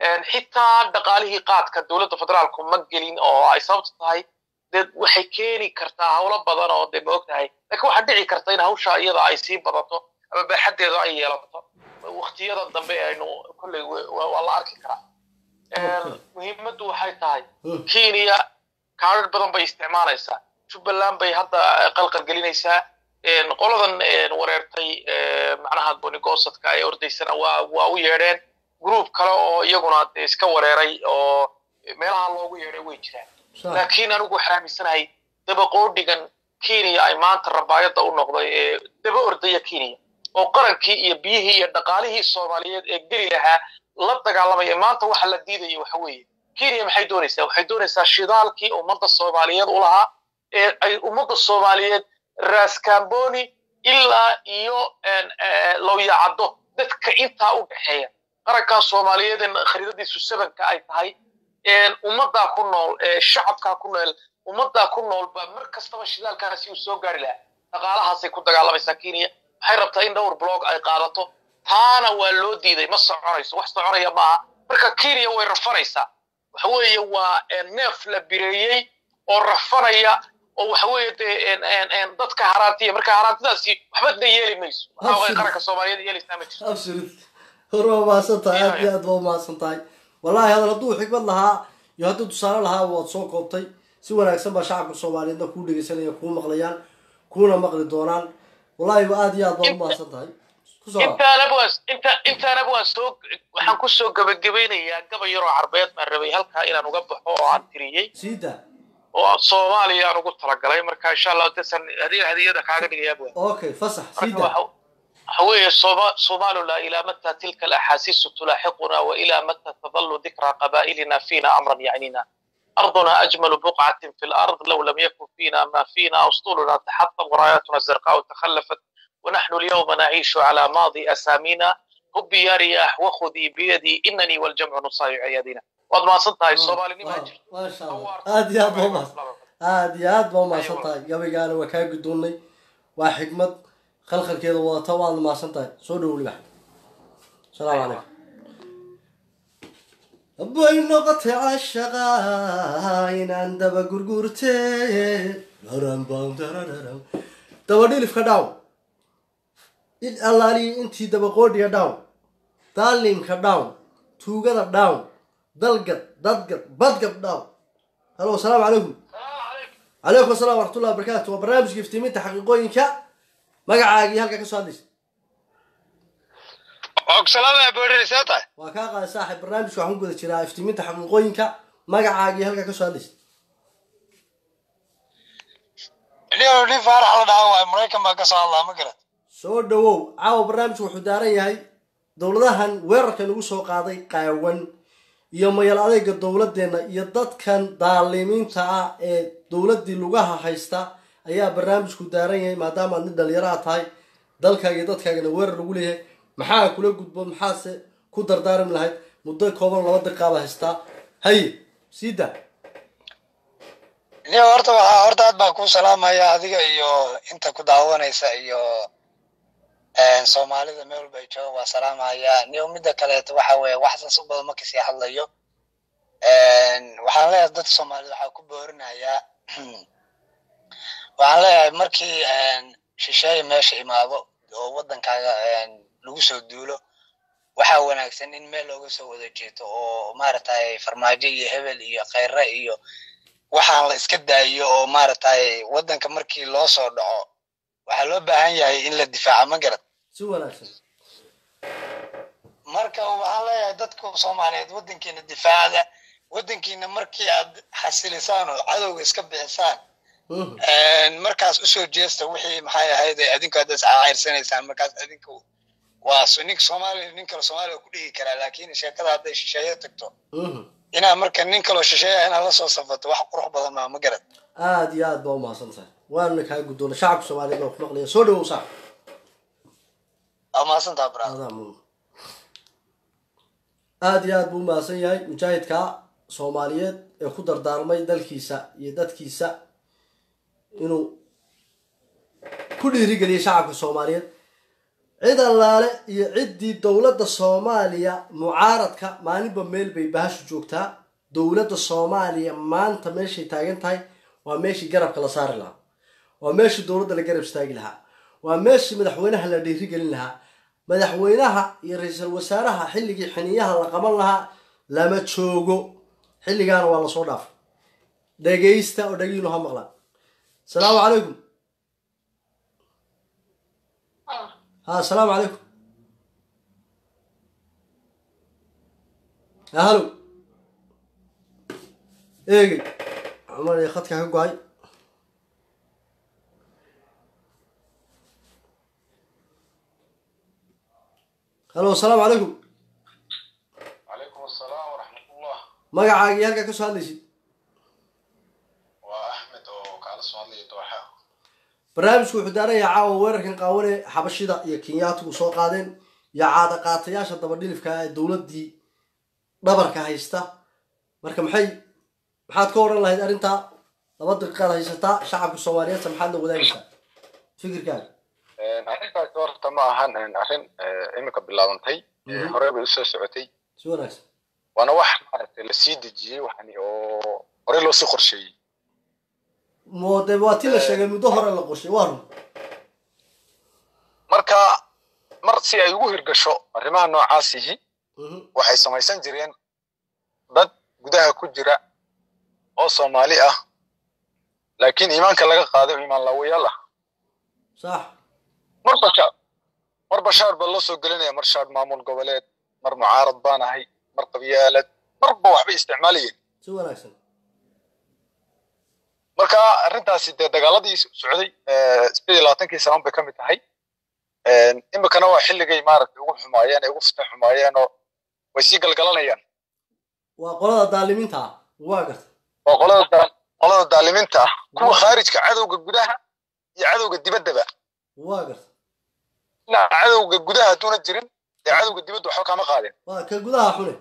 xitaa dhaqaalihii qaadka dowladda federaalku ma gelin oo ay sababtu tahay dee waxay keeni kartaa hawlo badan oo dee ma og tahay laakiin waxaa dhici karta in hawsha iyada ay sii badato ama baaxaddeeda ay yeelato waktiyada dambe aynu kolley waa la arki karaa muhiimaddu waxay tahay kenya kaadhar badan bay isticmaalaysaa jubbaland bay hadda qalqal gelinaysaa qoladan wareertay macnaha bonigosadka ay ordaysana waa waa u yeedheen group kale oo iyaguna de iska wareeray oo meelaha loogu yeedhay way jiraan laakiin anigu waxaan aaminsanahay dabaqoodhigan kenya ay maanta rabaayadda u noqday ee daba ordaya kenya oo qarankii iyo biyihii iyo dhaqaalihii soomaaliyeed ee geli lahaa la dagaalamaya maanta waxa la diidaya waxa weeye kenya maxay doonaysaa waxay doonaysaa shidaalkii ummadda soomaaliyeed u lahaa ee ay ummadda soomaaliyeed raskamboni ilaa iyo lowyacaddo dadka intaa u dhexeeya qarankaa soomaaliyeed ee khariidadiisu sabanka ay tahay ummaddaa ku nool shacabkaa ku nool ummaddaa ku noolba mar kastaba shidaalkaasi uu soo gaari lahaa dhaqaalahaasay ku dagaalamaysaa kenya waxay rabtaa in dhowr blog ay qaadato taana waa loo diiday ma soconayso wax soconaya maaha marka kenya way rafanaysaa waxa weeye waa neef la bireeyey oo rafanaya oo waxa weeye dee dadka haraantiya marka haraantidaasi waxbadna yeeli mayso waxa way qaranka soomaaliyeed yeelaysaa ma jirto absolut hor waa mahadsan tahay aad iyo aad baa umahadsan tahay wallahi hadal hadduu xikmad lahaa iyo hadduu tusaale lahaa waad soo koobtay si wanaagsan baa shacabka soomaaliyeedna kuu dhegeysanaya kuu maqlayaan kuuna maqli doonaan wallahi aad iyo aad baa umahadsan tahay intaanaba waan inta intaanaba waan soo waxaan ku soo gabagabeynayaa gabay yaroo carbeed baan rabay halkaa inaan uga baxo oo aan tiriyey siida oo soomaaliya aan ugu talagalay marka insha allah dasan hadiya hadiyada kaaga dhigayaa bua okay fasax siida هوية صومالنا إلى متى تلك الأحاسيس تلاحقنا وإلى متى تظل ذكرى قبائلنا فينا أمرا يعنينا أرضنا أجمل بقعة في الأرض لو لم يكن فينا ما فينا أسطولنا تحطم وراياتنا الزرقاء تخلفت ونحن اليوم نعيش على ماضي أسامينا هبي يا رياح وخذي بيدي إنني والجمع نصايع يدينا وضع ما صدتها الصومالي ما ما شاء الله هذه يا بوما هذه يا بوما صدتها قبل قالوا وكاي قدوني وحكمة khalkhalkeeda wadata waad mahadsan tahay soo dhow libax asalaamu calaykum bay noqotay cashaqa inaan daba gurgurte daba dhilifka dhaw in allaaliyi intii dabaqoodhiga dhaw daalimka dhaw tuugada dhaw dalgad dadgad badgad dhaw halo asalaamu calaykum calaykum assalam waraxmatullahi wabarakatu waa barnaamijka iftiiminta xaqiiqooyinka magacaagii halka ka soo hadlaysa waa kaa qaada saaxib barnaamijka waxaan ku guda jiraa iftiiminta xaqiiqooyinka magacaagii halka ka soo hadlaysa nin faarax la dhaha waay maraykan baa ka soo hadlaa ma garat soo dhawow caawa barnaamijku wuxuu daaran yahay dowladahan weerarka nagu soo qaaday qaawan iyo mayal adeyga dowladeenna iyo dadkan daalimiinta ah ee dowladdii lugaha haysta ayaa barnaamijku daaran yahay maadaama aad nin dhalinyaraha tahay dalkaaga iyo dadkaagana weerar lagu leeyahay maxaa kula gudboon maxaase ku dardaarmi lahayd muddo kooban laba daqiiqaaba haystaa haye sii daa ni horta waxaa horta aad baan ku salaamaya adiga iyo inta ku daawanaysa iyo soomaalida meel walba ay jooga waa salaamaya ni midda kaleeto waxa weeye wax saas u badan marka sii hadlayo waxaan leeyahay dadka soomaalida waxaa ku boorinayaa waxaan leeyahay markii shisheeye meesha imaado oo waddankaaga lagu soo duulo waxaa wanaagsan in meel looga soo wada jeeto oo maaragtay farmaajo iyo hebel iyo khayre iyo waxaan la iska daayo oo maaragtay waddanka markii loo soo dhaco waxaa loo baahan yahay in la difaaco ma garad si wanaagsan marka waxaan leeyahay dadka soomaaliyeed waddankiina difaacda waddankiina markii aad xasilisaan oo cadowga iska bixisaan markaas usoo jeesta wixii maxay ahayd adinku hadda iscaacirsanaysaan markaas adinku waa ninka soomaaliya nin kale soomaaliya ku dhigi karaa laakiin sheekada hadday shisheeye tagto inaa marka nin kaloo shisheeya inaad la soo safato wax qurux badan maa ma garad aada iyo aad baa umahadsan tahay waana kaa guddoona shacabka soomaaliyeed baa ku maqlaya soo dhawow saac waa mahadsantaa bra adaa mudan aada iyo aad buu umahadsan yahay mujaahidka soomaaliyeed ee ku dardaarmay dalkiisa iyo dadkiisa inuu ku dhiirigeliyay shacabka soomaaliyeed cid allaale iyo ciddii dowladda soomaaliya mucaaradka maalinba meel bay bahashu joogtaa dowladda soomaaliya maanta meeshay taagan tahay waa meeshii garabka la saari lahaa waa meeshii dowladda la garab istaagi lahaa waa meeshii madaxweynaha la dhiirigelin lahaa madaxweynaha iyo ra-iisul wasaaraha xilligii xiniyaha la qaban lahaa lama joogo xilligaana waa lasoo dhaafay dhegaysta oo dhagiinu ha maqlaan asalaamu calaykum ha asalaamu calaykum ya halo eegey cumar iyo khadka ka go-ay halo asalaamu calaykum calaykum asalaam waraxmatullah magacaagii halkaa ka soo hadlaysid waa axmed oo kaala soo hadlaya dooxa barnaamijku wuxuu daaranayaa caawa weerarkan qaawane xabashida iyo kenyaatigu soo qaadeen iyo caada qaatayaasha dabadhilifka ee dowladdii dhabarka haysta marka maxay maxaad ka odhan lahayd arrintaa laba daqiiqaad haysataa shacabka soomaaliyeedsa maxaad la wadaagaysaa fikirkaaga arrintaasi horta ma ahan arrin iminka bilaabantay horey bay usoo socotay si wanaagsan waana wax maaragtay lasii dejiyey waxani oo horey loo sii qorsheeyey mo de waa ti la sheegay muddo hore la qorshay waa run marka mar si ay ugu hirgasho arrimaha noocaasihi Mhm. waxay samaysan jireen dad gudaha ku jira oo soomaali ah laakiin iimaanka laga qaaday oo iimaan laawayaal ah sax mar bashaar mar bashaar baa loo soo gelinaya mar shaar maamul goboleed mar mucaarad baan ahay mar qabyaalad marba waxbay isticmaalayeen si wanaagsan marka arrintaasi dee dagaaladii socday sideed iyo labaatankii sanaan bay ka mid tahay imikana waa xilligay maaragtay ugu xumaayeen ay ugu fita xumaayeen oo way sii galgalanayaan waa qolada daalimiinta ah waa garta waa qolada daa- qolada daalimiinta ah kuwa khaarijka cadowga gudaha iyo cadowga dibaddaba waa garta dhinaca cadowga gudaha hadduuna jirin dee cadowga dibadda waxba kama qaadeen waa ka gudaha xune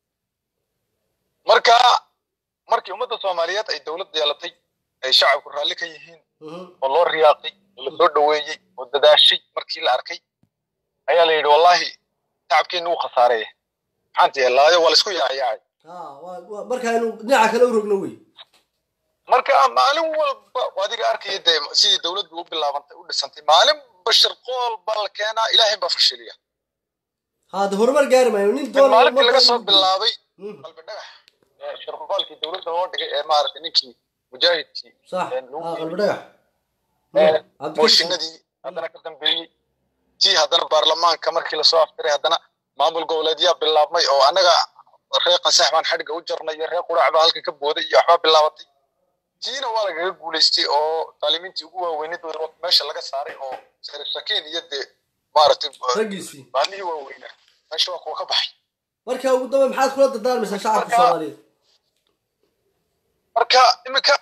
marka markii ummadda soomaaliyeed ay dowlad yeelatay ay shacabku raalli ka yihiin Mhm. oo loo riyaaqay oo lasoo dhoweeyey oo dadaashay markii la arkay ayaa la yidhi wallaahi shacabkeenna wuu khasaareeye maxaan yeelaayo waa laisku yaayaacay ha waa waa- marka aynu dhinaca kale u rogno wey marka maalin walba adiga arkaya dee sidii dowladdu u bilaabantay u dhisantay maalin bashir qool baa la keenaa ilaahay baa fashiliya ha de horumar gaari maayo nin mid doon maalintii laga soo bilaabay Mhm. qalbi dhagax ee shirqoolkii dowladda loo dhigay ee maaragtay ninkii mujaahidkii sax ee lagu ha geeyey. qalbi dhagax ee Cabdikariim. mooshinadii haddana ka dambeeyey tii haddana baarlamaanka markii lasoo aftiray haddana maamul goboleedyaa bilaabmay oo annaga reer qasax baan xadhigga u jarnay iyo reer quraac baa halka ka booday iyo waxbaa bilaabatay tiina waa lagaga guulaystay oo daalimiintii ugu waaweyneed wada meesha laga saaray oo sakin iyo dee maaragtay raggiisii baalihii waaweynaa meesha waa kuwa ka baxay marka ugu dambe maxaad kula dardaarmaysaa shacabka Marka- soomaaliyeed marka iminka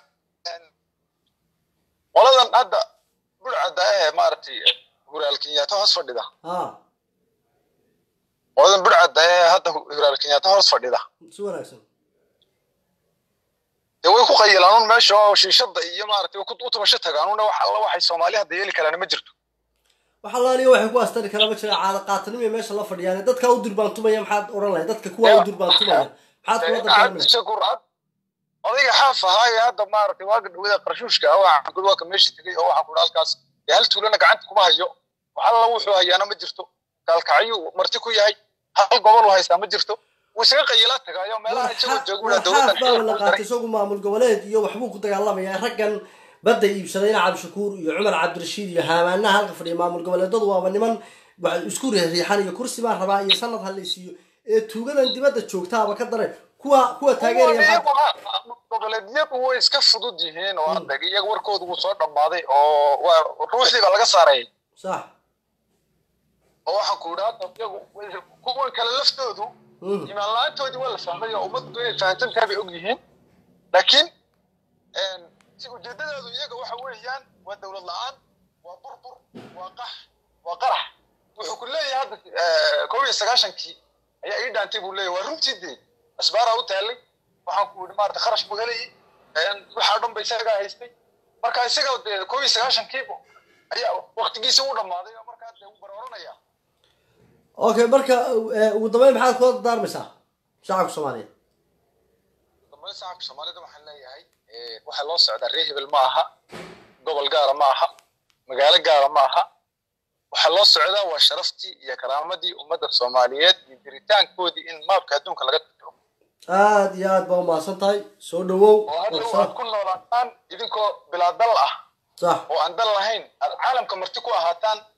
qoladan hadda burcadda ee maaragtay huraal kenyaata hoos fadhida ha qoladan burcadda ee hadda huraal kenyaata hoos fadhida si wanaagsan dee way ku qayilaan un meesha oo shiishada iyo maaragtay way ku- u tumasho tagaan una wax alla waxay soomaali hadda yeeli karaan ma jirto wax allaaliya waxay ku astari karaa ma jira caada qaatanimo meesha la fadhiyaan dadka u durbaantumaya maxaad odhan lahayd dadka kuwa u durbaantumaya maxaad kula dardaarmaysaa shakur cad odayga xaaf ahaa ee hadda maaragtay waaga dhawada qarshuushka ah waxaan kuri waa ka meesha tegay oo waxaan kuri halkaas dee hal tuulana gacanta kuma hayo wax alla wuxuu hayaana ma jirto kaalkacyuu marti ku yahay hal gobol uu haystaa ma jirto wuu isaga qayilaa tagaayo meelaha isagoo jooga dowladdan xaaf baaba la xilka u qaatay daray isagu maamul goboleed iyo waxbuu ku dagaalamaya raggan badda iibsadayna cabdishakuur iyo cumar cabdirashiid iyo haamaanaha halka fadhiya maamul goboleedadu waaba niman wax isku riixriixan iyo kursi baan rabaa iyo sanad halaysiiyo ee tuugadan dibadda joogtaaba ka daray kuwa kuwa taageeraya maxaa goboleedyadu way iska fudud yihiin oo hadda iyaga warkoodu wuu soo dhammaaday oo waa ruuxdii baa laga saaray sax oo waxaan ku idhi hadda iyagu way- kuwan kale laftoodu Mhm. imaan la-aantoodii waa la fahmay oo ummaddu inay fahamsan tahay bay og yihiin laakiin si ujeedadoodu iyaga waxa weeyaan waa dowlad la-aan waa burbur waa qax waa qarax wuxuu ku leeyahay hadda eh, kow iyo sagaashankii ayaa ii dhaantay buu leeyahay waa runtii dee asbaaraa u taallay waxaan ku idhi maarata kharash buu helayay waxaa dhan ba isagaa haystay marka isaga dee kow iyo sagaashankii ayaa waktigiisa u dhammaaday oo markaa dee uu barooranaya okay marka eh, ugu dambeyn maxaad kula dardaarmaysaa shacabka soomaaliyeed dambana shacabka soomaalida waxaan leeyahay eh, waxaa loo socdaa reer hebel ma aha gobol gaara ma aha magaalo gaara ma aha waxaa loo socdaa waa sharaftii iyo karaamadii ummadda soomaaliyeed iyo jiritaankoodii in maabka adduunka laga tiro aad iyo aad baa umahadsan tahay soo dhawow oo hadhow Warsan. aad ku noolaataan idinkoo bilaa dal ah sax oo aan dal lahayn aad caalamka marti ku ahaataan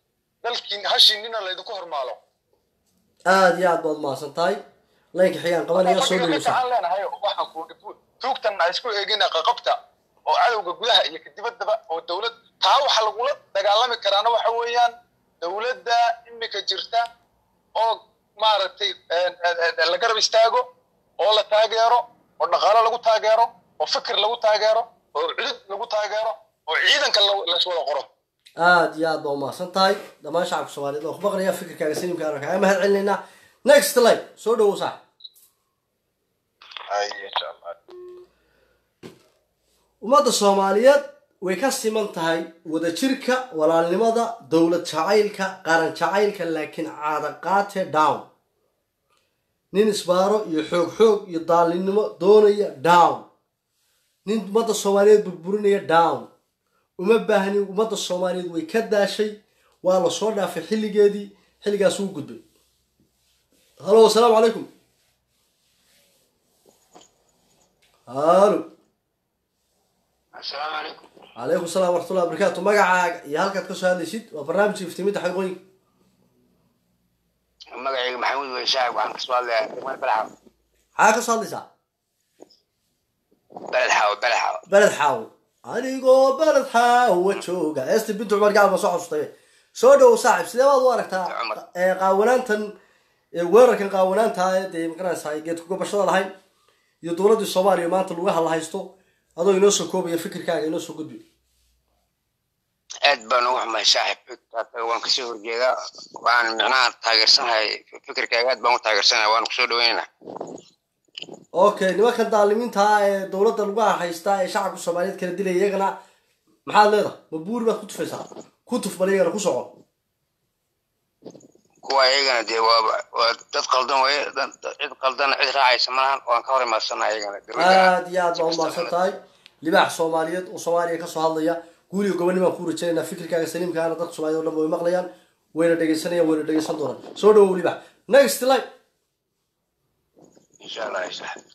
dalkiin hashiinina laydinku hormaalo aada iyo aad baad mahadsan tahay laynka xigaan qabanaya soo fadhiga dhaweysa aan leenahay waxaan ku tuugtan aan isku eegina qaqabta oo cadowga gudaha iyo kadibaddaba oo dowlad taa waxa lagula dagaalami karaana waxa weeyaan dowladda imika jirta oo maaragtay la garab istaago oo la taageero oo dhaqaalo lagu taageero oo fikir lagu taageero oo cudud lagu taageero oo ciidanka la- layswada qoro aada iyo aad baa umahadsan tahay dhammaan shacabka soomaaliyeed oo ku maqlaya fikirkaaga saliimka aan kaaga mahad celinaynaa next live soo dhawow saax ay insha allah ummadda soomaaliyeed way ka siman tahay wadajirka walaalnimada dowlad jacaylka qaran jacaylka laakiin caadaqaate down nin isbaaro iyo xoog xoog iyo daalinimo doonaya down nin ummadda soomaaliyeed burburinaya down uma baahni ummadda soomaaliyeed way ka daashay waa la soo dhaafay xilligeedii xilligaas uu gudbay halo asalaamu calaykum halo asalaamu calaykum calaykum salaam waraxmatullahi wabarakaatu magacaaga iyo halkaad ka soo hadlaysid waa barnaamijka iftiiminta xaqiiqooyinka magacayga maxamuud wey shaacib waxaan kasoo hadlayaa degmada belxaw maxaa ka soo hadlaysaa belxaw belxaw beled xaawo anigoo beled xaawo jooga esti bintu cumar gacal baa soo xasuustay soo dhowow saaxib sidee baad u aragtaa Cumar. ee qaawanaantan ee weerarkan qaawanaanta ee dee magaranaysaa geedka gobashada lahayn iyo dowladdii soomaaliya maanta lugaha la haysto adoo inoo soo koobaya fikirkaaga inoo soo gudbi aad baan ugu xumahay shaaxib waan kasoo horjeedaa waan micnaha taageersanahay fikirkaaga aad baan u taageersanahay waan kusoo dhaweynaynaa okay nimankan daalimiinta ah ee dowladda lugaha haysta ee shacabka soomaaliyeed kala dilaya iyagana maxaad leedahay ma buuri baad ku tufaysaa ku tuf bal iyagana ku soco kuwa iyagana dee waa waa dad qaldan weye dad- dad- cid qaldana cid raacaysa malahan waan ka hor imaadsanaa iyagana dowladda aad iyo aad baa umahadsan tahay libaax soomaaliyeed oo soomaaliya kasoo hadlaya guuliga gobonnimaan ku rajaynaynaa fikirkaaga saliimkaana dadka soomaaliyed oo dhan way maqlayaan wayna dhegaysanayaan wayna dhegaysan doonaan soo dhawow libaax next line insha allah shaaxib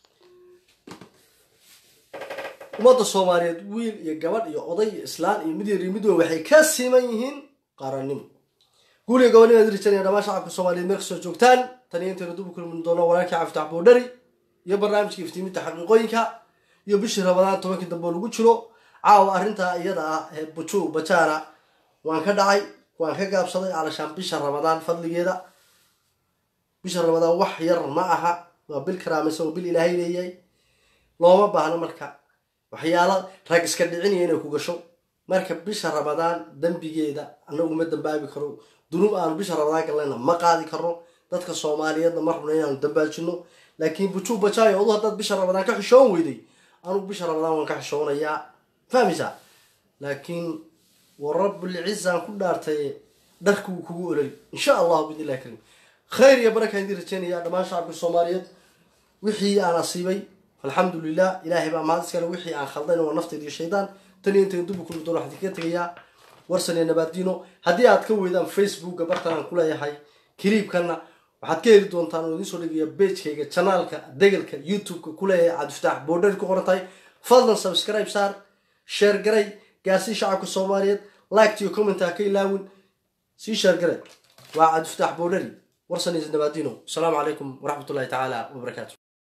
ummadda soomaaliyeed wiil iyo gabadh iyo oday iyo islaan iyo mid yar iyo mid weyn waxay ka siman yihiin qarannimo guuliga gobonnimaan idin rajaynaya dhammaan shacabka soomaaliyeed meel kastoo joogtaan tan iyo intaynu dub u kulmi doono walaalkii cafitax boodhari iyo barnaamijka iftiiminta xaqiiqooyinka iyo bishii ramadaan tobankii dambe oo lagu jiro caawa arrintaa iyada ah ee buju bajaana waan ka dhacay waan ka gaabsaday alashaan bisha ramadaan fadligeeda bisha ramadaan wax yar ma aha waa bil karaamaysan oo bil ilaahay leeyahay looma baahno marka waxyaala rag iska dhicinaya inay ku gasho marka bisha ramadaan dembigeeda anagu ma dambaabi karo dunuub aanu bisha ramadaan galnayna ma qaadi karno dadka soomaaliyeedna ma rabno inaanu dambaajino laakiin buju bajaayo odu haddaad bisha ramadaan ka xishoon weyday anugu bisha ramadaan waan ka xishoonayaa fahmaysaa laakiin warabulcizaan ku dhaartay dharku wuu kugu ololi insha allahu bidn illahi karim khayr iyo barakaan idin rajeynaya dhammaan shacabka soomaaliyeed wixii aan asiibay alxamdu lilah ilaahay baa mahad iskale wixii aan khaldayna waa nafteed iyo shaydaan tan iyo intayn dubu kulmi doono waxaan idinkaga tegayaa warsan iyo nabaaddiino haddii aad ka weydaan facebooka bartan aan ku leeyahay kiliibkana waxaad ka heli doontaan oo idiin soo dhigaya pagekayga janaalka degelka youtube-ka ku leeyahay cabdifataax boodhari ku qoran tahay fadlan subscribe saar sheer garay gaarsii shacabka soomaaliyeed liked iyo comment ha ka ilaawin sii sheer garay waa cabdifataax boodhari warsan iyo nabaaddiino asalaamu calaykum waraxmatullahi tacaala wabarakaatu